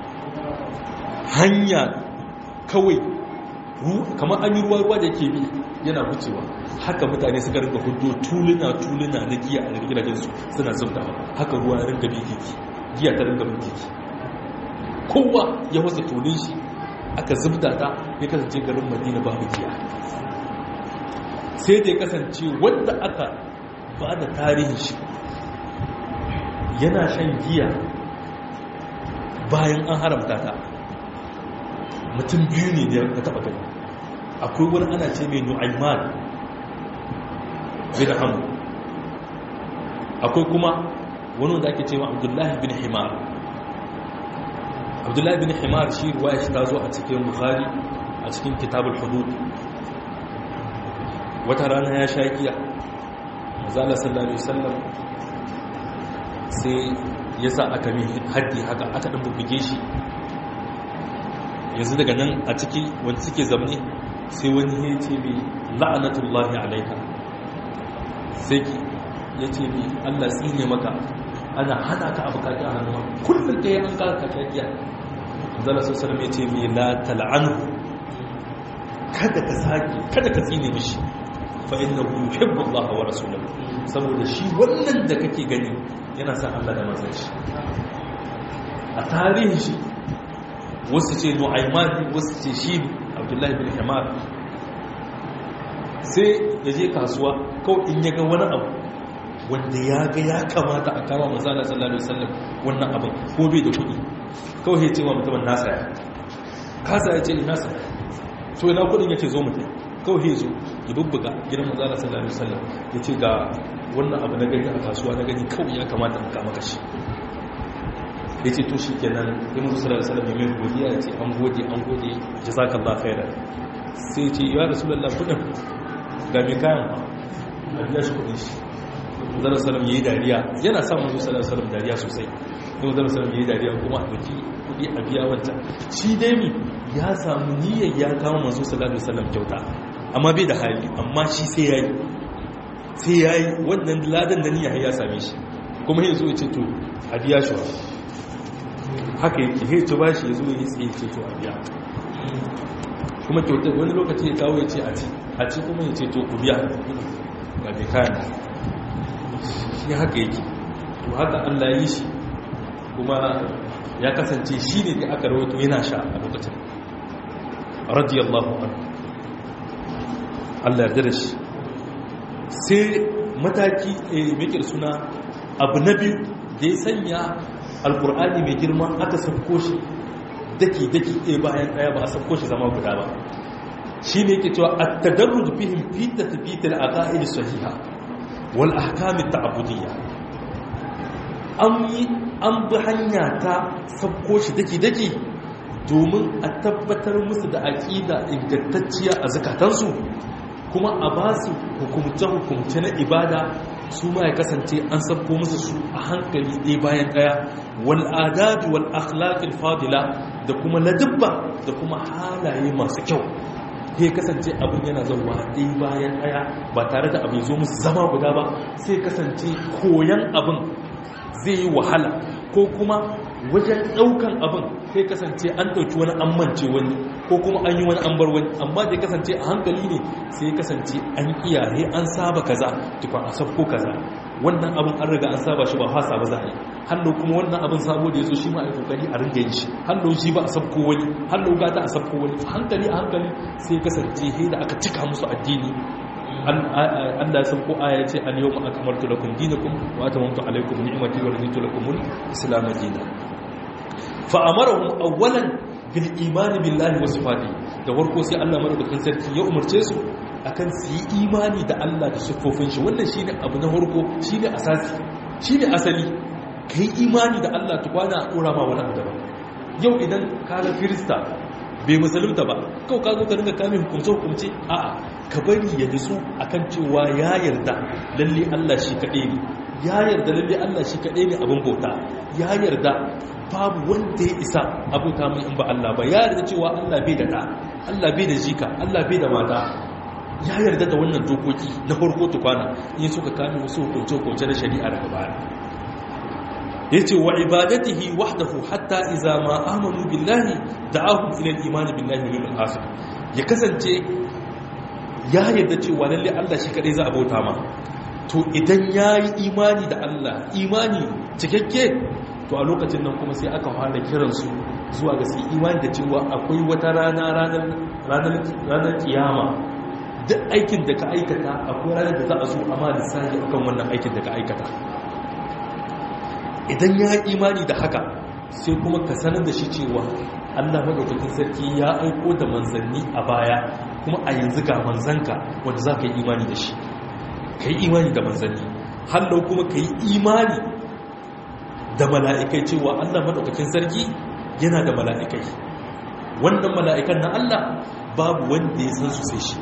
hanya kawai kamar an yi ruwa ruwa da ke bi yana wucewa haka mutane suka rinka hudu tuluna tuluna na giya a gidajensu suna zubdawa haka ruwa ya rinka biki giya ta rinka biki kowa ya wasa tulun shi aka zubda ta ya kasance garin madina babu giya sai da ya kasance wanda aka ba da tarihin shi yana shan giya bayan an haramta ta mutum biyu ne da ya taba gani akwai wani ana ce mai nu'aiman bin hamu akwai kuma wani wanda ake ce ma abdullahi bin himar abdullahi bin himar shi ruwaya shi ta zo a cikin bukhari a cikin kitabul hudud wata rana ya sha giya mazala sallallahu alaihi wasallam sai ya sa aka mi haddi haka aka ɗan bubbuge shi yanzu daga nan a ciki wanda suke zamne sai wani ya ce mai la'anatullahi alaika sai ya ce mai allah tsine maka ana hana ka abu kaki a hannuwa kullum da ya an kaka kakiya zala sosai mai ce mai la tal'anu kada ka sake kada ka tsine mishi fa innahu yuhibbu Allah wa rasulahu saboda shi wannan da kake gani yana son Allah da manzon shi a tarihin shi wasu ce Nu'ayman wasu ce shi Abdullah bin Himar sai ya je kasuwa kawai in ya ga wani abu wanda ya ga ya kamata a kama manzon Allah sallallahu alaihi wasallam wannan abin ko bai da kuɗi kawai ya ce wa mutumin nasa ya kasa ya ce ina sa to ina kuɗin yake zo mutum kawai ya zo ya bubbuga gidan manzala sallallahu alaihi wasallam ya ce ga wannan abu na gani a kasuwa na gani kawai ya kamata in kama kashi ya ce to shi kenan ya mutu sallallahu alaihi wasallam ya mai godiya ya ce an gode an gode jazakallahu khairan sai ya ce ya rasulullah kudin ga mai kayan a biya shi kudin shi manzala sallallahu yayi dariya yana sa manzo sallallahu alaihi wasallam dariya sosai sai manzala sallallahu yayi dariya kuma a doki kudi a biya wancan shi dai mi ya samu niyyar ya kawo manzo sallallahu alaihi wasallam kyauta amma bai da hali amma shi sai yayi sai yayi wannan ladan da niyya ya same shi kuma ya zo ya ce to a biya shi haka yake sai to bashi ya zo ya tsaye ce to a biya kuma kyauta wani lokaci ya kawo ya ce a ci a ci kuma ya ce to ku biya ga bai kayan shi haka yake to haka Allah ya yi shi kuma ya kasance shi ne da aka rawaito yana sha a lokacin radiyallahu anhu Allah yarda da shi sai mataki mai suna abu na biyu da ya sanya alkur'ani mai girma aka sauko shi daki-daki ɗaya bayan ɗaya ba a sauko shi zama guda ba shi ne ke cewa a tadarruj bihim fi tafiyitar a ƙa'id sahiha wal ahkamin ta'abudiyya an yi an bi hanya ta sauko shi daki-daki domin a tabbatar musu da aƙida ingantacciya a zakatansu kuma a ba su hukumce-hukumce na ibada su ma ya kasance an sabko musu su a hankali ɗaya bayan ɗaya wal'adabi wal'akhlaƙin fadila da kuma ladabba da kuma halaye masu kyau ya kasance abin yana zauwa ɗaya bayan ɗaya ba tare da abin zo musu zama guda ba sai kasance koyan abin zai yi wahala ko kuma wajen ɗaukan abin sai kasance an ɗauki wani an mance wani ko kuma an yi wani an bar wani amma da ya kasance a hankali ne sai kasance an iyaye an saba kaza tukwan a sabko kaza wannan abin an riga an saba shi ba fasa ba za a yi hallo kuma wannan abin sabo da ya zo shi ma a yi kokari a ringa yin shi hallo shi ba a sabko wani hallo gata a sabko wani hankali a hankali sai kasance he da aka cika musu addini Allah ya sauko aya ce al yawma akmaltu lakum dinakum wa atamantu alaykum ni'mati wa raditu lakum al-islam dinan fa amarahum awwalan bil imani billahi wa sifati da farko sai Allah madaukakin sarki ya umarce su akan su yi imani da Allah da sifofin shi wannan shine abu na farko shine asasi shine asali kai imani da Allah tukwana a dora ma wani abu daban yau idan ka ga kirista bai musulunta ba kawai ka zo ka dinga kame hukumce hukumce a'a ka bari ya nutsu akan cewa ya yarda lalle Allah shi kaɗai ne ya yarda lalle Allah shi kaɗai ne abin bauta ya yarda babu wanda ya isa abuta mai in ba Allah ba ya yarda cewa Allah bai da ɗa Allah bai da jika Allah bai da mata ya yarda da wannan dokoki na farko tukwana in suka kame wasu hukunce-hukunce na shari'a daga baya ya ce wa ibadatihi wahdahu hatta iza ma amanu billahi da'ahum ila al-iman billahi wal akhir ya kasance ya yarda cewa lalle Allah shi kadai za a bauta ma to idan yayi imani da Allah imani cikakke to a lokacin nan kuma sai aka fara kiransu zuwa ga su imani da cewa akwai wata rana ranar kiyama duk aikin da ka aikata akwai ranar da za a zo amma da sahi akan wannan aikin da ka aikata idan ya yi imani da haka sai kuma ka sanar da shi cewa allah maɗaukakin sarki ya aiko da manzanni a baya kuma a yanzu ga manzanka wanda za ka yi imani da shi ka yi imani da manzanni hallau kuma ka yi imani da mala'ikai cewa Allah maɗaukakin sarki yana da mala'ikai wannan mala'ikan na Allah babu wanda ya san su sai shi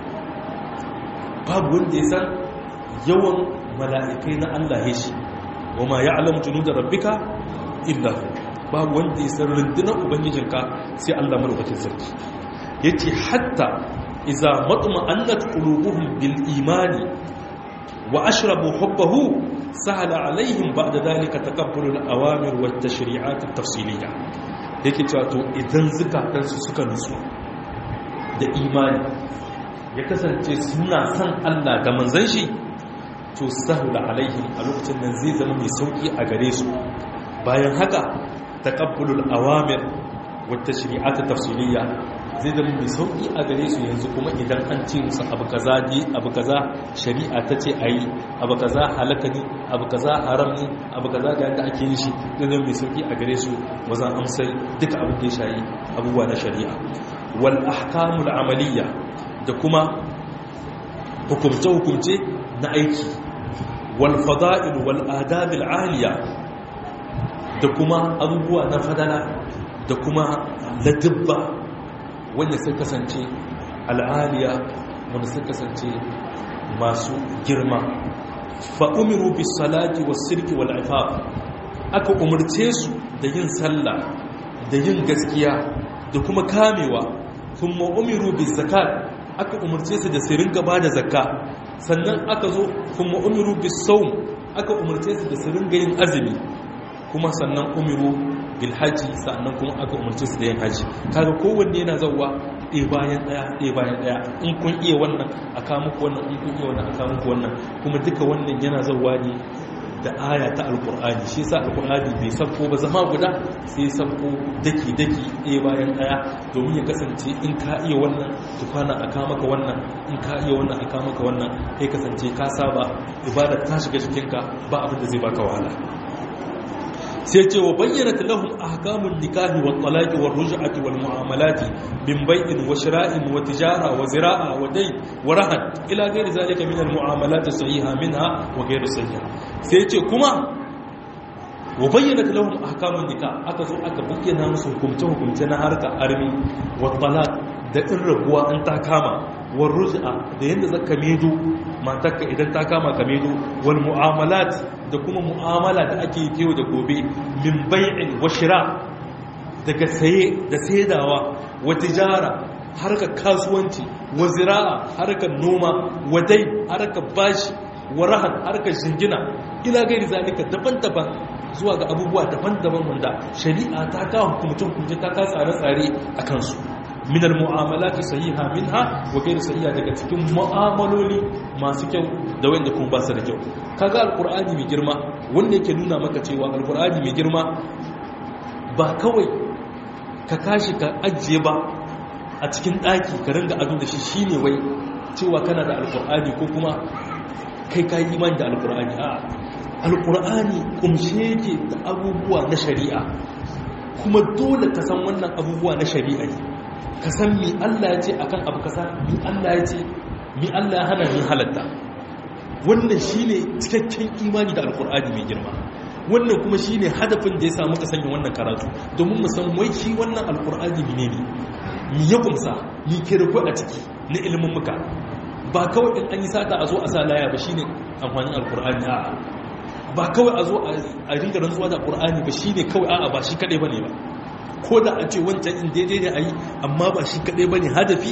babu wanda ya san yawan mala'ikai na Allah ya shi wa ma ya'lamu junuda rabbika illa babu wanda ya san rundunar ubangijinka sai Allah madaukakin sarki yace hatta idza matma annat qulubuhum bil imani wa ashrabu hubbahu sahala alaihim ba'da dalika taqabbulu al awamir wat tashri'at at tafsiliyya yake cewa to idan zukatansu suka nutsu da imani ya kasance suna son Allah da manzon shi to sahula alaihim a lokacin nan zai zama mai sauki a gare su bayan haka taqabbulul awamir wa tashri'at tafsiliyya zai zama mai sauki a gare su yanzu kuma idan an ce musu abu kaza ne abu kaza shari'a ta ce ayi abu kaza halaka ne abu kaza haram ne abu kaza ga yadda ake yin shi zai zama mai sauki a gare su wazan amsar duka abin da ya shayi abubuwa na shari'a wal ahkamul amaliyya da kuma hukumce-hukumce na aiki wal fada'il wal adabil aliya da kuma abubuwa na fadala da kuma ladibba wanda sun kasance al'aliya wanda sun kasance masu girma fa'umiru bis salati was sirki wal ifaf aka umarce su da yin sallah da yin gaskiya da kuma kamewa kuma umiru bis zakat aka umarce su da su ringa ba da zakka sannan aka zo kuma umiru bis saum aka umarce su da su ringa yin azumi kuma sannan umiru bil haji sannan kuma aka umarce su da yin haji kaga kowanne yana zauwa ɗaya bayan ɗaya ɗaya bayan ɗaya in kun iya wannan a kawo muku wannan in kun iya wannan a kawo muku wannan kuma duka wannan yana zauwa ne da aya ta alkur'ani shi sa alkur'ani bai sabko ba zama guda sai sabko daki-daki ɗaya bayan ɗaya domin ya kasance in ka iya wannan tukwana a maka wannan in ka iya wannan a maka wannan kai kasance ka saba ibada ta shiga cikinka ba abin da zai baka wahala sai ce wa bayyana lahum ahkamun nikahi wa talaqi wa ruj'ati wal mu'amalati min bai'in wa shira'in wa tijara wa zira'a wa dai wa rahan ila ghairi zalika min al mu'amalati sahiha minha wa ghairu sahiha sai ce kuma wa bayyana lahum ahkamun nikah aka zo aka bayyana musu hukumce hukumce na harka armi wa talaq da in rabuwa an ta kama wa ruj'a da yanda zaka medo matarka idan ta kama ka medo wal mu'amalat da kuma mu'amala da ake yi da gobe min bai'in wa shira daga saye da saidawa wa tijara harkar kasuwanci wa zira'a harkar noma wa dai harkar bashi wa rahan harkar shingina ila gairi zalika daban-daban zuwa ga abubuwa daban-daban wanda shari'a ta kawo hukumcin hukumce ta kawo tsare-tsare a kansu min al-mu'amalati sahiha minha wa ghayr sahiha daga cikin mu'amaloli masu kyau da wanda kuma ba su da kyau kaga alqur'ani mai girma wanda yake nuna maka cewa alqur'ani mai girma ba kawai ka kashi ka ajiye ba a cikin daki ka ringa ado da shi shine wai cewa kana da alqur'ani ko kuma kai kai imani da alqur'ani a alqur'ani kumshe yake da abubuwa na shari'a kuma dole ka san wannan abubuwa na shari'a ne ka san mi Allah ya ce akan abu kasa mi Allah ya ce mi Allah ya hana mi halatta wannan shine cikakken imani da alkur'ani mai girma wannan kuma shine hadafin da ya samu ka sanya wannan karatu domin mu san wai shi wannan alkur'ani ne ne mi ya kumsa mi ke da a ciki na ilimin muka ba kawai in an yi sata a zo a sa laya ba shine amfanin alkur'ani a'a ba kawai a zo a ringa rantsuwa da alkur'ani ba shine kawai a'a ba shi kadai bane ba ko da a ce wancan in daidai ne a yi amma ba shi kaɗai ba ne hadafi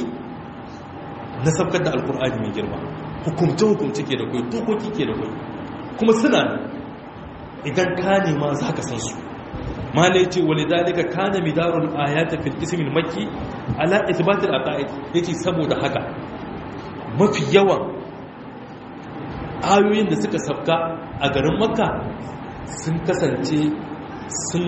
na sabkar da alkur'ani mai girma hukumce-hukumce ke da kwai dokoki ke da kwai kuma suna ne idan ka nema za ka san su mala ya ce wale dalika ka na midarun ayata fil ismin maki ala itibatul aqaid yace saboda haka mafi yawan ayoyin da suka sabka a garin makka sun kasance sun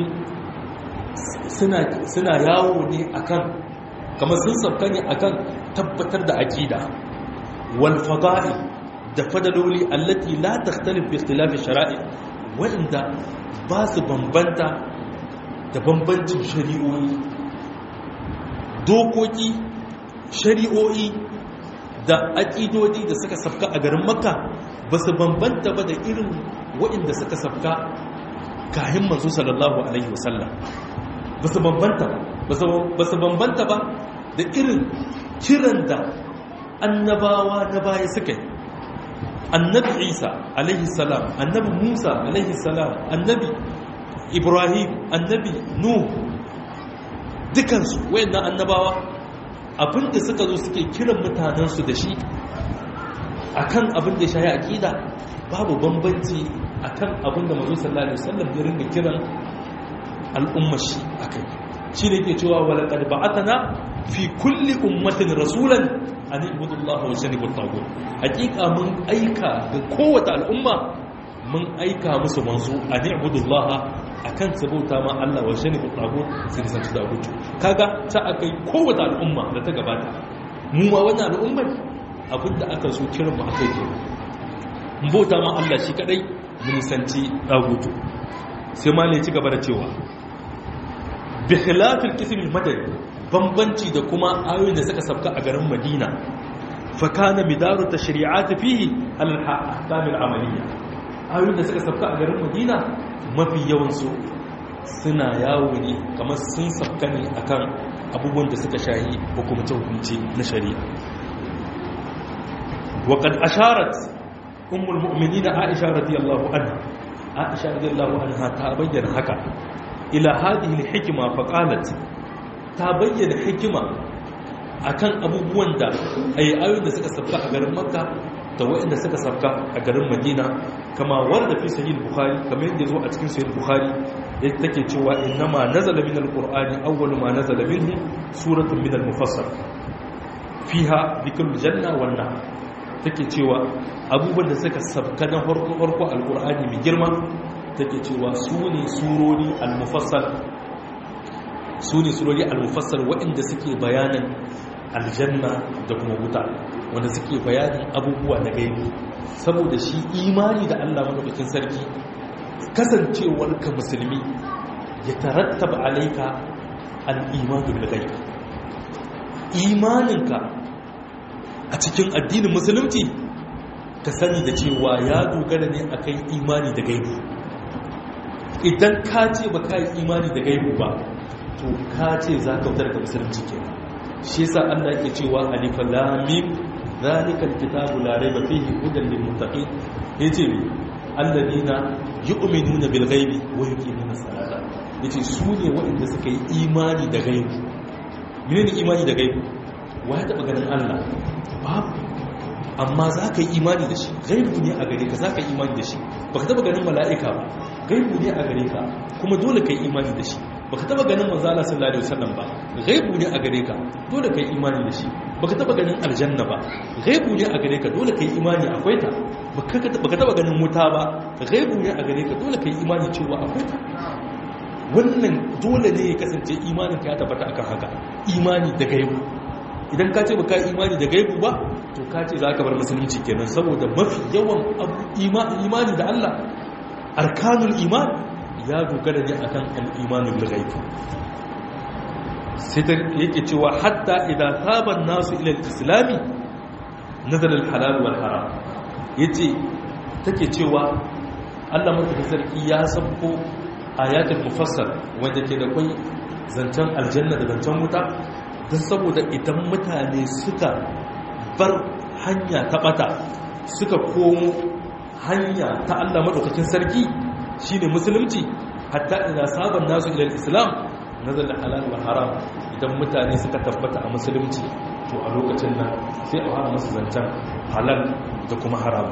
suna yawo ne akan kamar sun sabka ne akan tabbatar da aqida wal fada'i da fadaloli allati la takhtalif bi ikhtilafi shara'i wanda ba su bambanta da bambancin shari'o'i dokoki shari'o'i da aqidodi da suka sabka a garin makka ba su bambanta ba da irin waɗanda suka sabka kahin manzo sallallahu alaihi wasallam ba su bambanta ba su bambanta ba da irin kiran da annabawa na baya suka yi annabi isa alaihi salam annabi musa alaihi salam annabi ibrahim annabi nuh dukansu wayannan annabawa abinda suka zo suke kiran mutanensu da shi akan abin da ya shayi aqida babu bambanci akan abin da manzo sallallahu alaihi wasallam ya ringa kiran al'ummar shi akai shi ne ke cewa walaqad ba'athana fi kulli ummatin rasulan an ibudu Allah wa janibu tagut hakika mun aika ga kowace al'umma mun aika musu manzo an ibudu Allah akan sabauta ma Allah wa janibu tagut sai san tagut kaga ta akai kowace al'umma da ta gabata mu ma wannan al'ummar abinda aka so kiran mu akai ke mun bauta ma Allah shi kadai mun sanci tagut sai ma ne ci gaba da cewa bi khilafil qism al-madani bambanci da kuma ayoyin da suka sabka a garin madina fakana midaru ta shari'ata fihi al-ahkam al-amaliyya ayoyin da suka sabka a garin madina mafi yawansu suna yawo ne kamar sun sabka ne akan abubuwan da suka shahi hukumce hukumce na shari'a wa qad asharat ummul mu'minin aisha radiyallahu anha aisha radiyallahu anha ta bayyana haka ila hadhihi al-hikma faqalat ta bayyana hikima akan abubuwan da ayi ayoyin da suka sabka a garin makka da waɗanda suka sabka a garin madina kama warda fi sahih bukhari kamar yadda zo a cikin sahih bukhari yadda take cewa innama nazala min alqur'ani awwalu ma nazala minhu suratun min almufassal fiha dhikrul janna wan nar take cewa abubuwan da suka sabka na farko farko alqur'ani mai girma take cewa su ne surori almufassal su ne surori al-mufassar waɗanda suke bayanin aljanna da kuma wuta wanda suke bayanin abubuwa na gaibi saboda shi imani da Allah madaukakin sarki kasancewar ka musulmi ya tarattaba alaika al-imanu bil ghaib imaninka a cikin addinin musulunci ka sani da cewa ya dogara ne akan imani da gaibi idan ka ce ba ka yi imani da gaibi ba to ka ce za ka wutar da musulunci ke shi yasa Allah yake cewa alif lam mim zalikal kitabu la rayba fihi hudan lil muttaqin yace mi alladina yu'minuna bil ghaibi wa yuqimuna salata yace su ne waɗanda suka yi imani da gaibi menene imani da gaibi wa ya taba ganin Allah babu amma za ka yi imani da shi gaibu ne a gare ka za ka yi imani da shi ba ka taba ganin mala'ika ba gaibu ne a gare ka kuma dole ka yi imani da shi baka taba ganin manzo Allah sallallahu alaihi wasallam ba ghaibu ne a gare ka dole kai imani da shi baka taba ganin aljanna ba ghaibu ne a gare ka dole kai imani akwai ta baka taba ganin wuta ba ghaibu ne a gare ka dole kai imani cewa akwai ta wannan dole ne ya kasance imanin ka ya tabbata akan haka imani da gaibu idan ka ce baka imani da gaibu ba to ka ce za ka bar musulunci kenan saboda mafi yawan imani da Allah arkanul iman ya dogara ne akan al'imanin lagaitu sai ta yake cewa hatta idan saban nasu ilal islami nazarar halal wal haram ya ce take cewa allah mata sarki ya sabko ayatul mufassal wanda ke da kwai zancen aljanna da zancen wuta don saboda idan mutane suka bar hanya ta bata suka komo hanya ta allah maɗaukakin sarki shi ne musulunci hatta ina sabon nasu ilal islam nazar da halal wa haram idan mutane suka tabbata a musulunci to a lokacin nan sai a fara masu zancen halal da kuma haram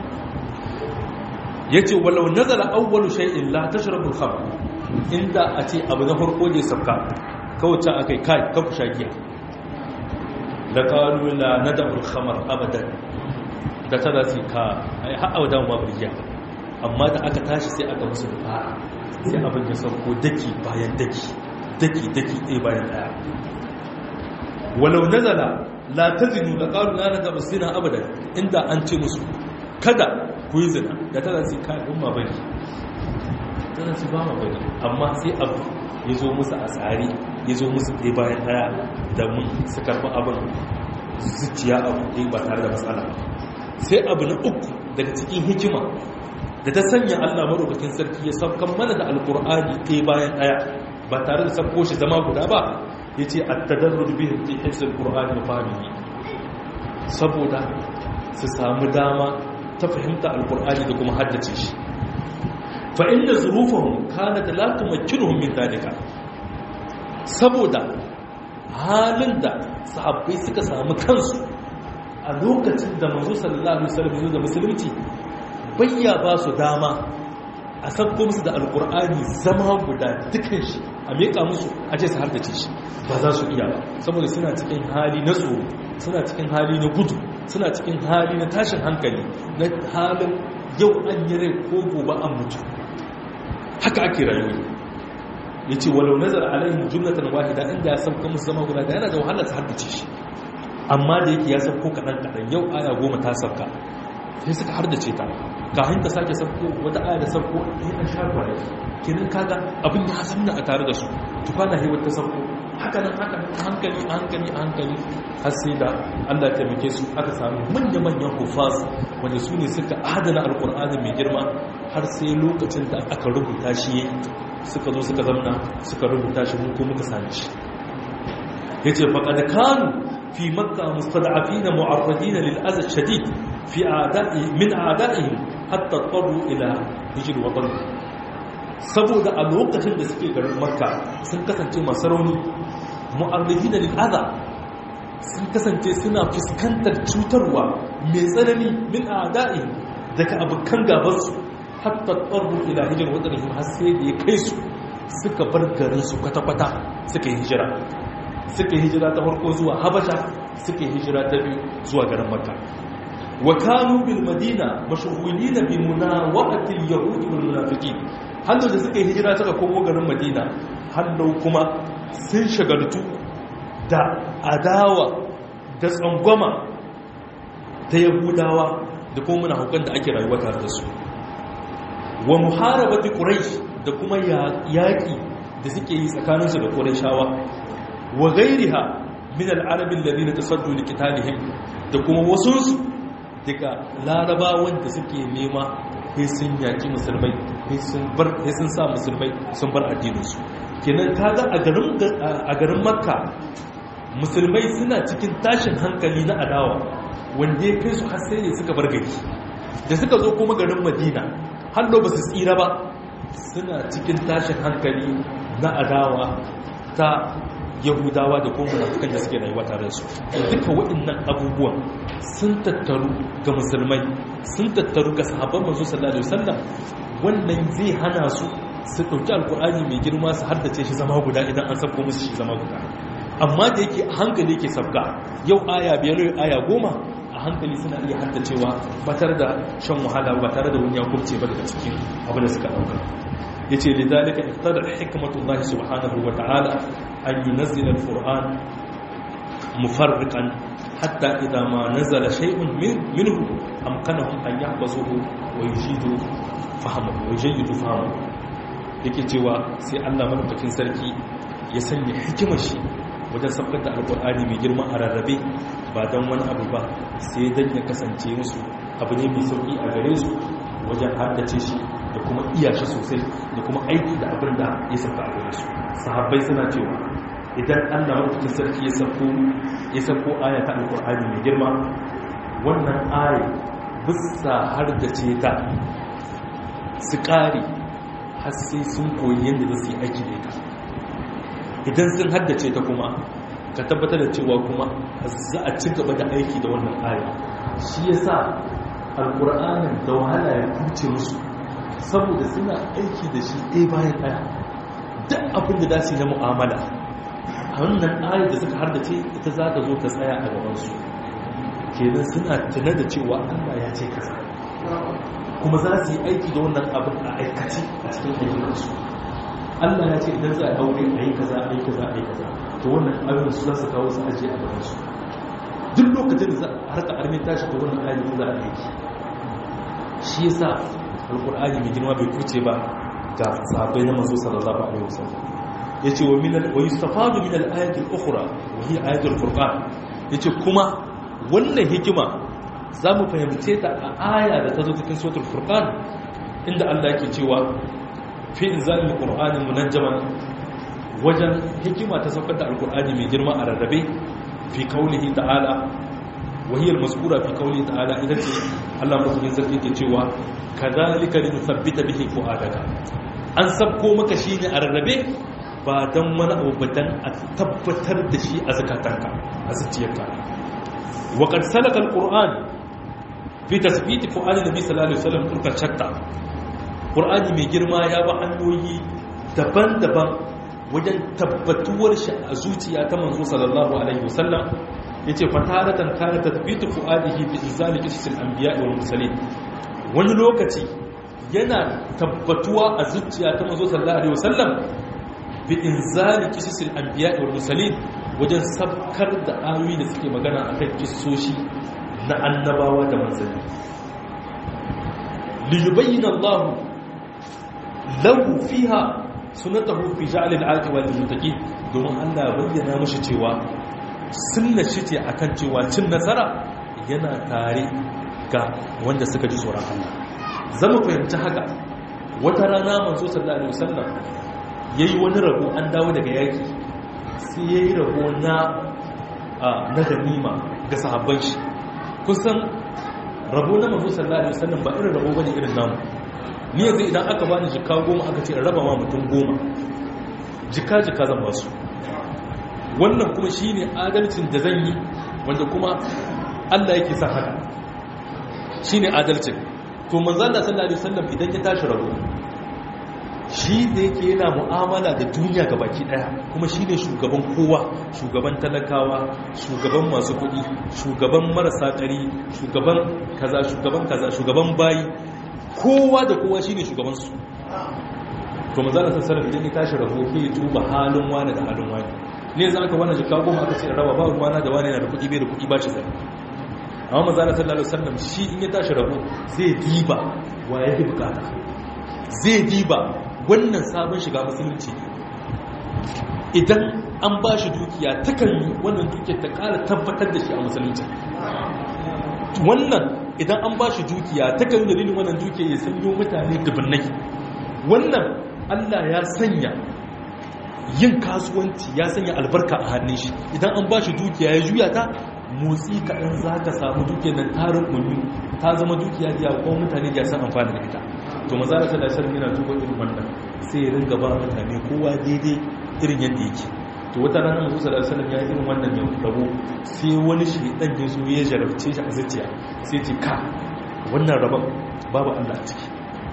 ya ce walau nazara awwalu shay'in la tashrabul khamr inda a ce abu na farko ne sabka kawai ta akai kai kafu shagiya la qalu la nad'u al-khamr abadan da tada sai ka ai har awadan ma burgiya amma da aka tashi sai aka musu da sai abin ya sauko daki bayan daki daki daki ɗaya bayan ɗaya walau nazala la tazinu da qalu la nad'u zina abadan inda an ce musu kada ku yi zina da ta zai kai umma bane tana su ba ma bane amma sai abu ya zo musu a tsari ya zo musu ɗaya bayan ɗaya da mun su karɓi abin zuciya abu ɗaya ba tare da matsala sai abu na uku daga cikin hikima da ta sanya allah maɗaukakin sarki ya saukan mana da alkur'ani ɗaya bayan ɗaya ba tare da sauko shi zama guda ba ya ce a tadarruj bihin fi hifzul qur'ani wa fahimihi saboda su samu dama ta fahimta alkur'ani da kuma haddace shi fa inda zurufahum kanat la tumakkinuhum min dalika saboda halin da sahabbai suka samu kansu a lokacin da manzo sallallahu alaihi wasallam da musulunci bayya ba su dama a sabko musu da alkur'ani zama guda dukan shi a meka musu a ce su haddace shi ba za su iya ba saboda suna cikin hali na tsoro suna cikin hali na gudu suna cikin hali na tashin hankali na halin yau an yi rai ko gobe an mutu haka ake rayuwa ya ce walau nazar alayhim jumlatan wahida inda ya sauka musu zama guda da yana da wahala su haddace shi amma da yake ya sauko kaɗan kaɗan yau aya goma ta sauka sai suka haddace ta kafin ta sake sauko wata aya da sauko ya ɗan sha kwaye kenan kaga abin ya zamna a tare da su tukwana hewar ta sauko haka nan haka nan hankali a hankali a hankali har sai da Allah taimake su aka sami manya-manyan hufaz wanda su ne suka adana alkur'ani mai girma har sai lokacin da aka rubuta shi suka zo suka zamna suka rubuta shi mun ko muka sami shi ya ce faƙad kanu fi makka mustada'afina mu'arradina lil azab shadid fi a'da'i min a'da'ihim hatta taru ila hijr watan saboda a lokacin da suke garin makka sun kasance masu rauni mu'arrihi da lil'aza sun kasance suna fuskantar cutarwa mai tsanani min ada'i daga abokan gabansu hatta tsarru ila hijar wadannan har sai da ya kai su suka bar garinsu kwata-kwata suka yi hijira suka yi hijira ta farko zuwa habasha suka yi hijira ta biyu zuwa garin makka wa kanu bil madina mashghulina bi munawaqati al yahud wal munafiqin hannu da suka yi hijira suka komo garin madina hannu kuma sun shagaltu da adawa da tsangwama ta yahudawa da kuma muna hukun da ake rayuwa tare da su wa muharabati quraish da kuma yaƙi da suke yi tsakaninsu da qurayshawa wa ghairiha min al-arab alladhina tasaddu liqitalihim da kuma wasunsu daga larabawan da suke nema sai sun yaki musulmai sai sun sa musulmai sun bar addininsu kenan kaga a garin makka musulmai suna cikin tashin hankali na adawa wanda ya kai su har sai ne suka bar gari da suka zo kuma garin madina hallo ba su tsira ba suna cikin tashin hankali na adawa ta yahudawa da kuma munafikan da suke rayuwa tare su duka waɗannan abubuwan sun tattaru ga musulmai sun tattaru ga sahabban manzo sallallahu alaihi wasallam wannan zai hana su su dauki alkur'ani mai girma su haddace shi zama guda idan an sabko musu shi zama guda amma da yake a hankali yake sabga yau aya biyar yau aya goma a hankali suna iya haddacewa ba tare da shan wahala ba tare da wani ya kubce ba daga cikin abu da suka dauka yace lidalika iqtada hikmatullahi subhanahu wa ta'ala an yunzila alquran mufarriqan hatta idha ma nazala shay'un minhu amkanahum an yahfazuhu wa yujidu fahmahu wa yujidu fahmahu yake cewa sai Allah madaukakin sarki ya sanya hikimar shi wajen sabkar da alqur'ani mai girma a rarrabe ba dan wani abu ba sai dan ya kasance musu abu ne mai sauki a gare su wajen haddace shi da kuma iya shi sosai da kuma aiki da abin da ya sabta a gare su sahabbai suna cewa idan allah mafi sarki ya sabko ya sabko aya ta alkur'ani mai girma wannan aya bisa har da ce ta su ƙari har sai sun koyi yadda za su yi aiki da ita idan sun haddace ta kuma ka tabbatar da cewa kuma za a ci gaba da aiki da wannan aya shi ya sa alkur'anin da wahala ya kuce musu saboda suna aiki da shi ɗaya bayan ɗaya duk abin da za su yi na mu'amala a wannan ayar da suka hardace ita za ta zo ta tsaya a gabansu kenan suna tuna da cewa allah ya ce kasa kuma za su yi aiki da wannan abin a aikace a cikin ayyukansu allah ya ce idan za a aure a yi kaza a yi kaza a yi kaza to wannan abin su za su kawo su ajiye a gabansu duk lokacin da za a harka armin tashi da wannan ayar za a aiki shi yasa alkur'ani mai girma bai kuce ba ga sahabbai na manzo sallallahu alaihi wasallam yace wa min wa yustafadu min al-ayati al-ukhra wa hiya ayatu al-furqan yace kuma wannan hikima zamu fahimce ta a aya da ta zo cikin suratul furqan inda Allah yake cewa fi inzalil qur'ani munajjaman wajen hikima ta saukar da alkur'ani mai girma a rarrabe fi kaulihi ta'ala wahiyar maskura fi kauli ta'ala ita ce Allah madaukakin sarki ke cewa kadhalika linuthabbita bihi fu'adaka an sabko maka shi ne a rarrabe ba dan wani abu ba dan a tabbatar da shi a zakatanka a zuciyarka wa qad salaka alquran fi tasbit fu'ad nabi sallallahu alaihi wasallam turka chatta qur'ani mai girma ya ba hanyoyi daban-daban wajen tabbatuwar shi a zuciya ta manzo sallallahu alaihi wasallam yace fataratan kana tathbitu fuadihi bi izali qisasil anbiya wal mursalin wani lokaci yana tabbatuwa a zuciya ta manzo sallallahu alaihi wasallam bi inzali qisasil anbiya wal mursalin wajen sabkar da ayoyi da suke magana akan kissoshi na annabawa da manzanni li yubayyana Allah lahu fiha sunatahu fi ja'al al-aqiba lil muttaqin domin Allah bayyana mushi cewa sunna shi ce akan cewa cin nasara yana tare ga wanda suka ji tsoron Allah zama fahimci haka wata rana manzo sallallahu alaihi wasallam yayi wani rabo an dawo daga yaki sai yayi rabo na na ganima ga sahabban shi kusan rabo na manzo sallallahu alaihi wasallam ba irin rabo bane irin namu ni yanzu idan aka bani jika goma aka ce raba ma mutum goma jika jika zan ba su wannan kuma shi ne adalcin da zan yi wanda kuma allah yake sa haka shi ne adalcin to manzana sallallahu alaihi wasallam idan ya tashi rabo shi da yake yana mu'amala da duniya ga baki daya kuma shi ne shugaban kowa shugaban talakawa shugaban masu kuɗi shugaban marasa ƙari shugaban kaza shugaban kaza shugaban bayi kowa da kowa shine shugabansu to manzala sallallahu idan ya tashi rabo ke tuba halin wani da halin wani ne zan aka wannan jikka goma aka ce raba ba ruwana da wani yana da kuɗi bai da kuɗi ba shi zai amma manzala sallallahu alaihi wasallam shi in ya tashi rabo zai diba wa yake bukata zai diba wannan sabon shiga musulunci idan an ba shi dukiya takan yi wannan dukiyar ta ƙara tabbatar da shi a musulunci wannan idan an ba shi dukiya ta kan dalilin wannan dukiya ya sanyo mutane dubunnai wannan allah ya sanya yin kasuwanci ya sanya albarka a hannun shi idan an ba shi dukiya ya juya ta motsi kaɗan za ka samu dukiya nan tarin kunyu ta zama dukiya da kuma mutane da san amfani da ita to maza da sallar shirin yana duba irin wannan sai ya ringa ba mutane kowa daidai irin yadda yake to wata rana masu sallar sallar ya irin wannan ya rabo sai wani shi dan ya zo ya jarabce shi a zuciya sai ce ka wannan rabon babu allah a ciki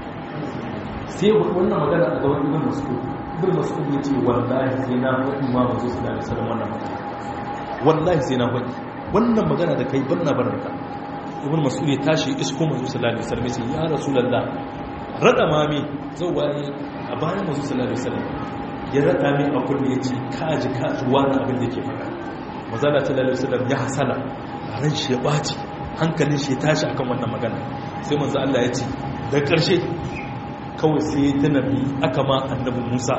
sai wannan magana a gaban ibn mas'ud ibn mas'ud ya ce wallahi sai na faɗi ma masu sallar sallar wannan magana wallahi sai na faɗi wannan magana da kai banna barka ibn mas'ud ya tashi isko manzo sallallahu alaihi wasallam sai ya rasulullah rada mami zauwa ne a bayan manzo sallallahu alaihi wasallam ya rada mai a kullu yace kaji kaji wani abin da yake faɗa manzo sallallahu alaihi wasallam ya hasala ran shi ya baci hankalin shi ya tashi akan wannan magana sai manzo Allah ya ce da ƙarshe kawai sai ta nabi aka ma annabi Musa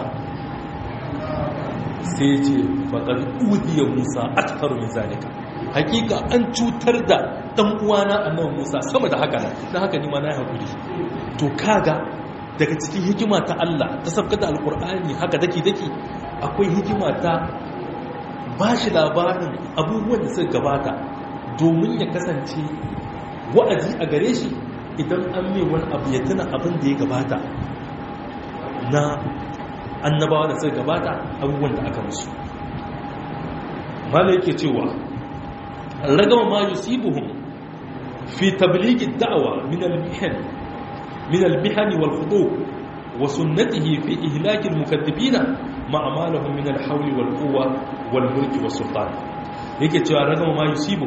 sai ya ce faqad udiya Musa aktaru min zalika hakika an cutar da dan uwana annabi Musa sama da haka dan haka ni ma na hakuri to kaga daga cikin hikima ta Allah ta sabka da alqur'ani haka dake dake akwai hikima ta bashi labarin abubuwan da suka gabata domin ya kasance wa'azi a gare shi idan an mai wani abu ya tuna abin da ya gabata na annabawa da suka gabata abubuwan da aka musu mala yake cewa رغم ما يصيبهم في تبليغ الدعوة من المحن من المحن والخطوب وسنته في إهلاك المكذبين مع ما لهم من الحول والقوة والملك والسلطان yake cewa ragama ma yusibu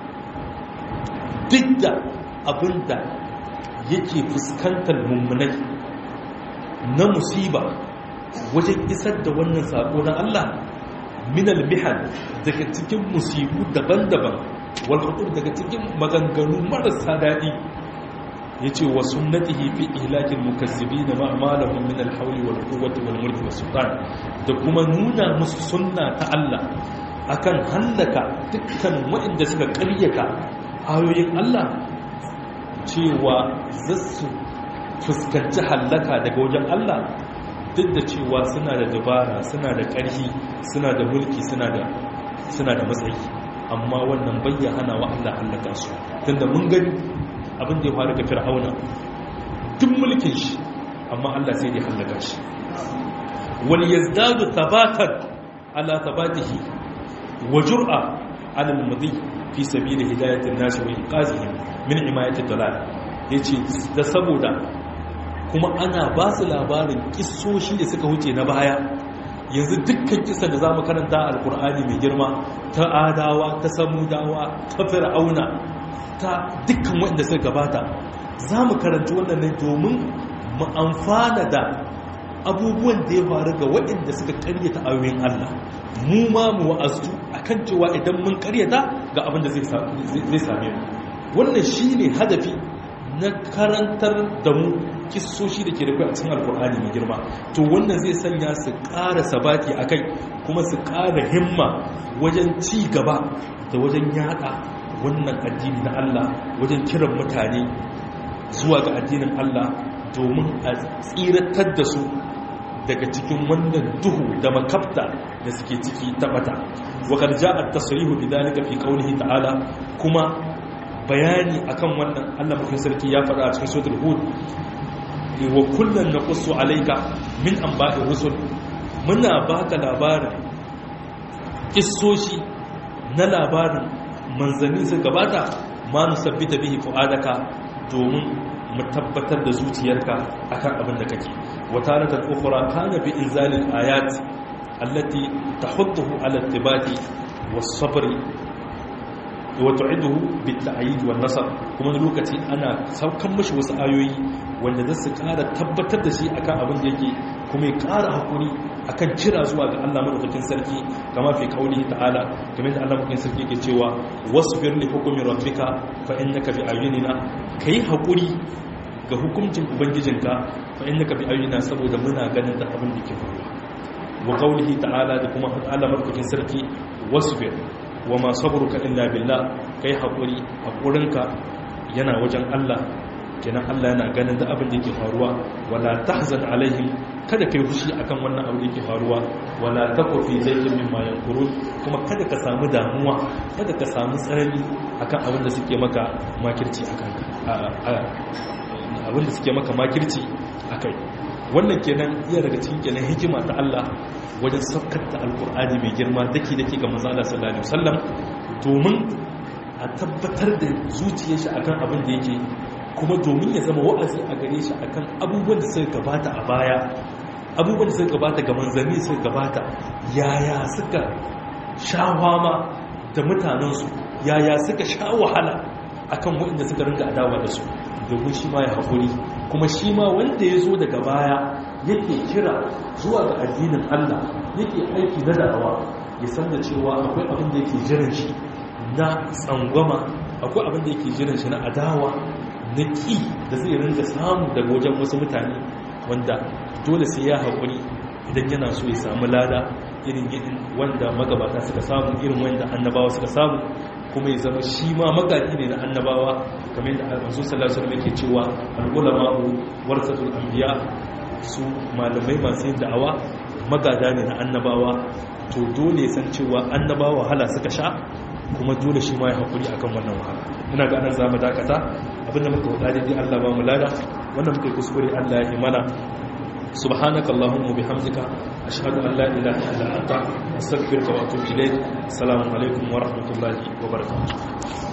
duk da abinda yake fuskantar mummunai na musiba wajen isar da wannan sako na Allah minal mihan daga cikin musibu daban-daban walhudur daga cikin maganganu marasa daɗi ya ce wa sunnatihi fi ihlakin mukazzibi da ma'amalahun min alhauli wal quwwati wal mulki was sultan da kuma nuna musu sunna ta Allah akan hallaka dukkan waɗanda suka ƙaryata ayoyin Allah cewa zasu fuskanci hallaka daga wajen Allah duk da cewa suna da dabara suna da ƙarfi suna da mulki suna da matsayi amma wannan bayya hana wa Allah hallaka su tunda mun gani abin da ya faru ga fir'auna duk mulkin shi amma Allah sai ya hallaka shi wal yazdadu thabatan ala thabatihi wa jur'a ala al-mudi fi sabil hidayati an-nas wa inqazihim min imayati dalal yace da saboda kuma ana ba su labarin kissoshi da suka wuce na baya yanzu dukkan kisa da za mu karanta alkur'ani mai girma ta adawa ta samudawa ta fir'auna ta dukkan waɗanda suka gabata za mu karanta wannan ne domin mu amfana da abubuwan da ya faru ga waɗanda suka karyata ayoyin Allah mu ma mu wa'azu akan cewa idan mun karyata ga abin da zai same mu wannan shine hadafi na karantar da mu kissoshi da ke da kai a cikin alkur'ani mai girma to wannan zai sanya su ƙara sabati a kai kuma su ƙara himma wajen ci gaba da wajen yada wannan addini na Allah wajen kiran mutane zuwa ga addinin Allah domin a tsiratar da su daga cikin wannan duhu da makabta da suke ciki tabata wa qad ja'a at-tasrihu bidalika fi qawlihi ta'ala kuma bayani akan wannan Allah mafi sarki ya faɗa a cikin suratul hud wa kullun naqussu alayka min anba'ir rusul muna baka labarin kissoshi na labarin manzanni su gabata ma nusabbita bihi fu'adaka domin mu tabbatar da zuciyarka akan abin da kake wa taratan ukhra kana bi inzalil ayat allati tahudduhu ala ittibati was sabri watu'iduhu bitta'yid wan nasr kuma lokaci ana saukan mishi wasu ayoyi wanda za su ƙara tabbatar da shi akan abin da yake kuma ya ƙara hakuri akan kira zuwa ga Allah madaukakin sarki kama fi kauli ta'ala kamar da Allah madaukakin sarki yake cewa wasbir li hukmi rabbika fa innaka bi ayyunina kai hakuri ga hukuncin ubangijinka fa innaka bi ayyunina saboda muna ganin da abin da ke faruwa wa qaulihi ta'ala da kuma Allah madaukakin sarki wasbir wa ma sabruka illa billah kai hakuri hakurinka yana wajen Allah kenan Allah yana ganin da abin da yake faruwa wala tahzan alaihim kada kai fushi akan wannan abin da yake faruwa wala taku fi zayyin mimma yankurun kuma kada ka samu damuwa kada ka samu tsarani akan abin da suke maka makirci akan abin da suke maka makirci akai wannan kenan iya daga cikin kenan hikima ta Allah wajen saukar da alkur'ani mai girma dake dake ga manzo Allah sallallahu alaihi wasallam domin a tabbatar da zuciyar shi akan abin da yake kuma domin ya zama wa'azi a gare shi akan abubuwan da suka gabata a baya abubuwan da suka gabata ga manzanni suka gabata yaya suka sha fama da mutanensu yaya suka sha wahala akan waɗanda suka ringa adawa da su domin shi ma ya haƙuri kuma shi ma wanda ya zo daga baya yake kira zuwa ga addinin Allah yake aiki na da'awa ya san da cewa akwai abin da yake jiran shi na tsangwama akwai abin da yake jiran shi na adawa na ƙi da zai ringa samu daga wajen wasu mutane wanda dole sai ya haƙuri idan yana so ya samu lada irin irin wanda magabata suka samu irin wanda annabawa suka samu kuma ya zama shi ma magaji ne na annabawa kamar yadda almanzu sallallahu alaihi wasallam yake cewa al-ulama'u warasatul anbiya su malamai masu yin da'awa magada ne na annabawa to dole ya san cewa annabawa wahala suka sha kuma dole shi ma ya haƙuri akan wannan wahala ina ga anan za mu dakata abinda muka faɗa daidai Allah ba mu lada wannan muka yi kuskure Allah ya imana subhanaka allahumma bihamdika ashhadu an la ilaha illa anta astaghfiruka wa atubu ilayk assalamu alaikum wa rahmatullahi wa barakatuh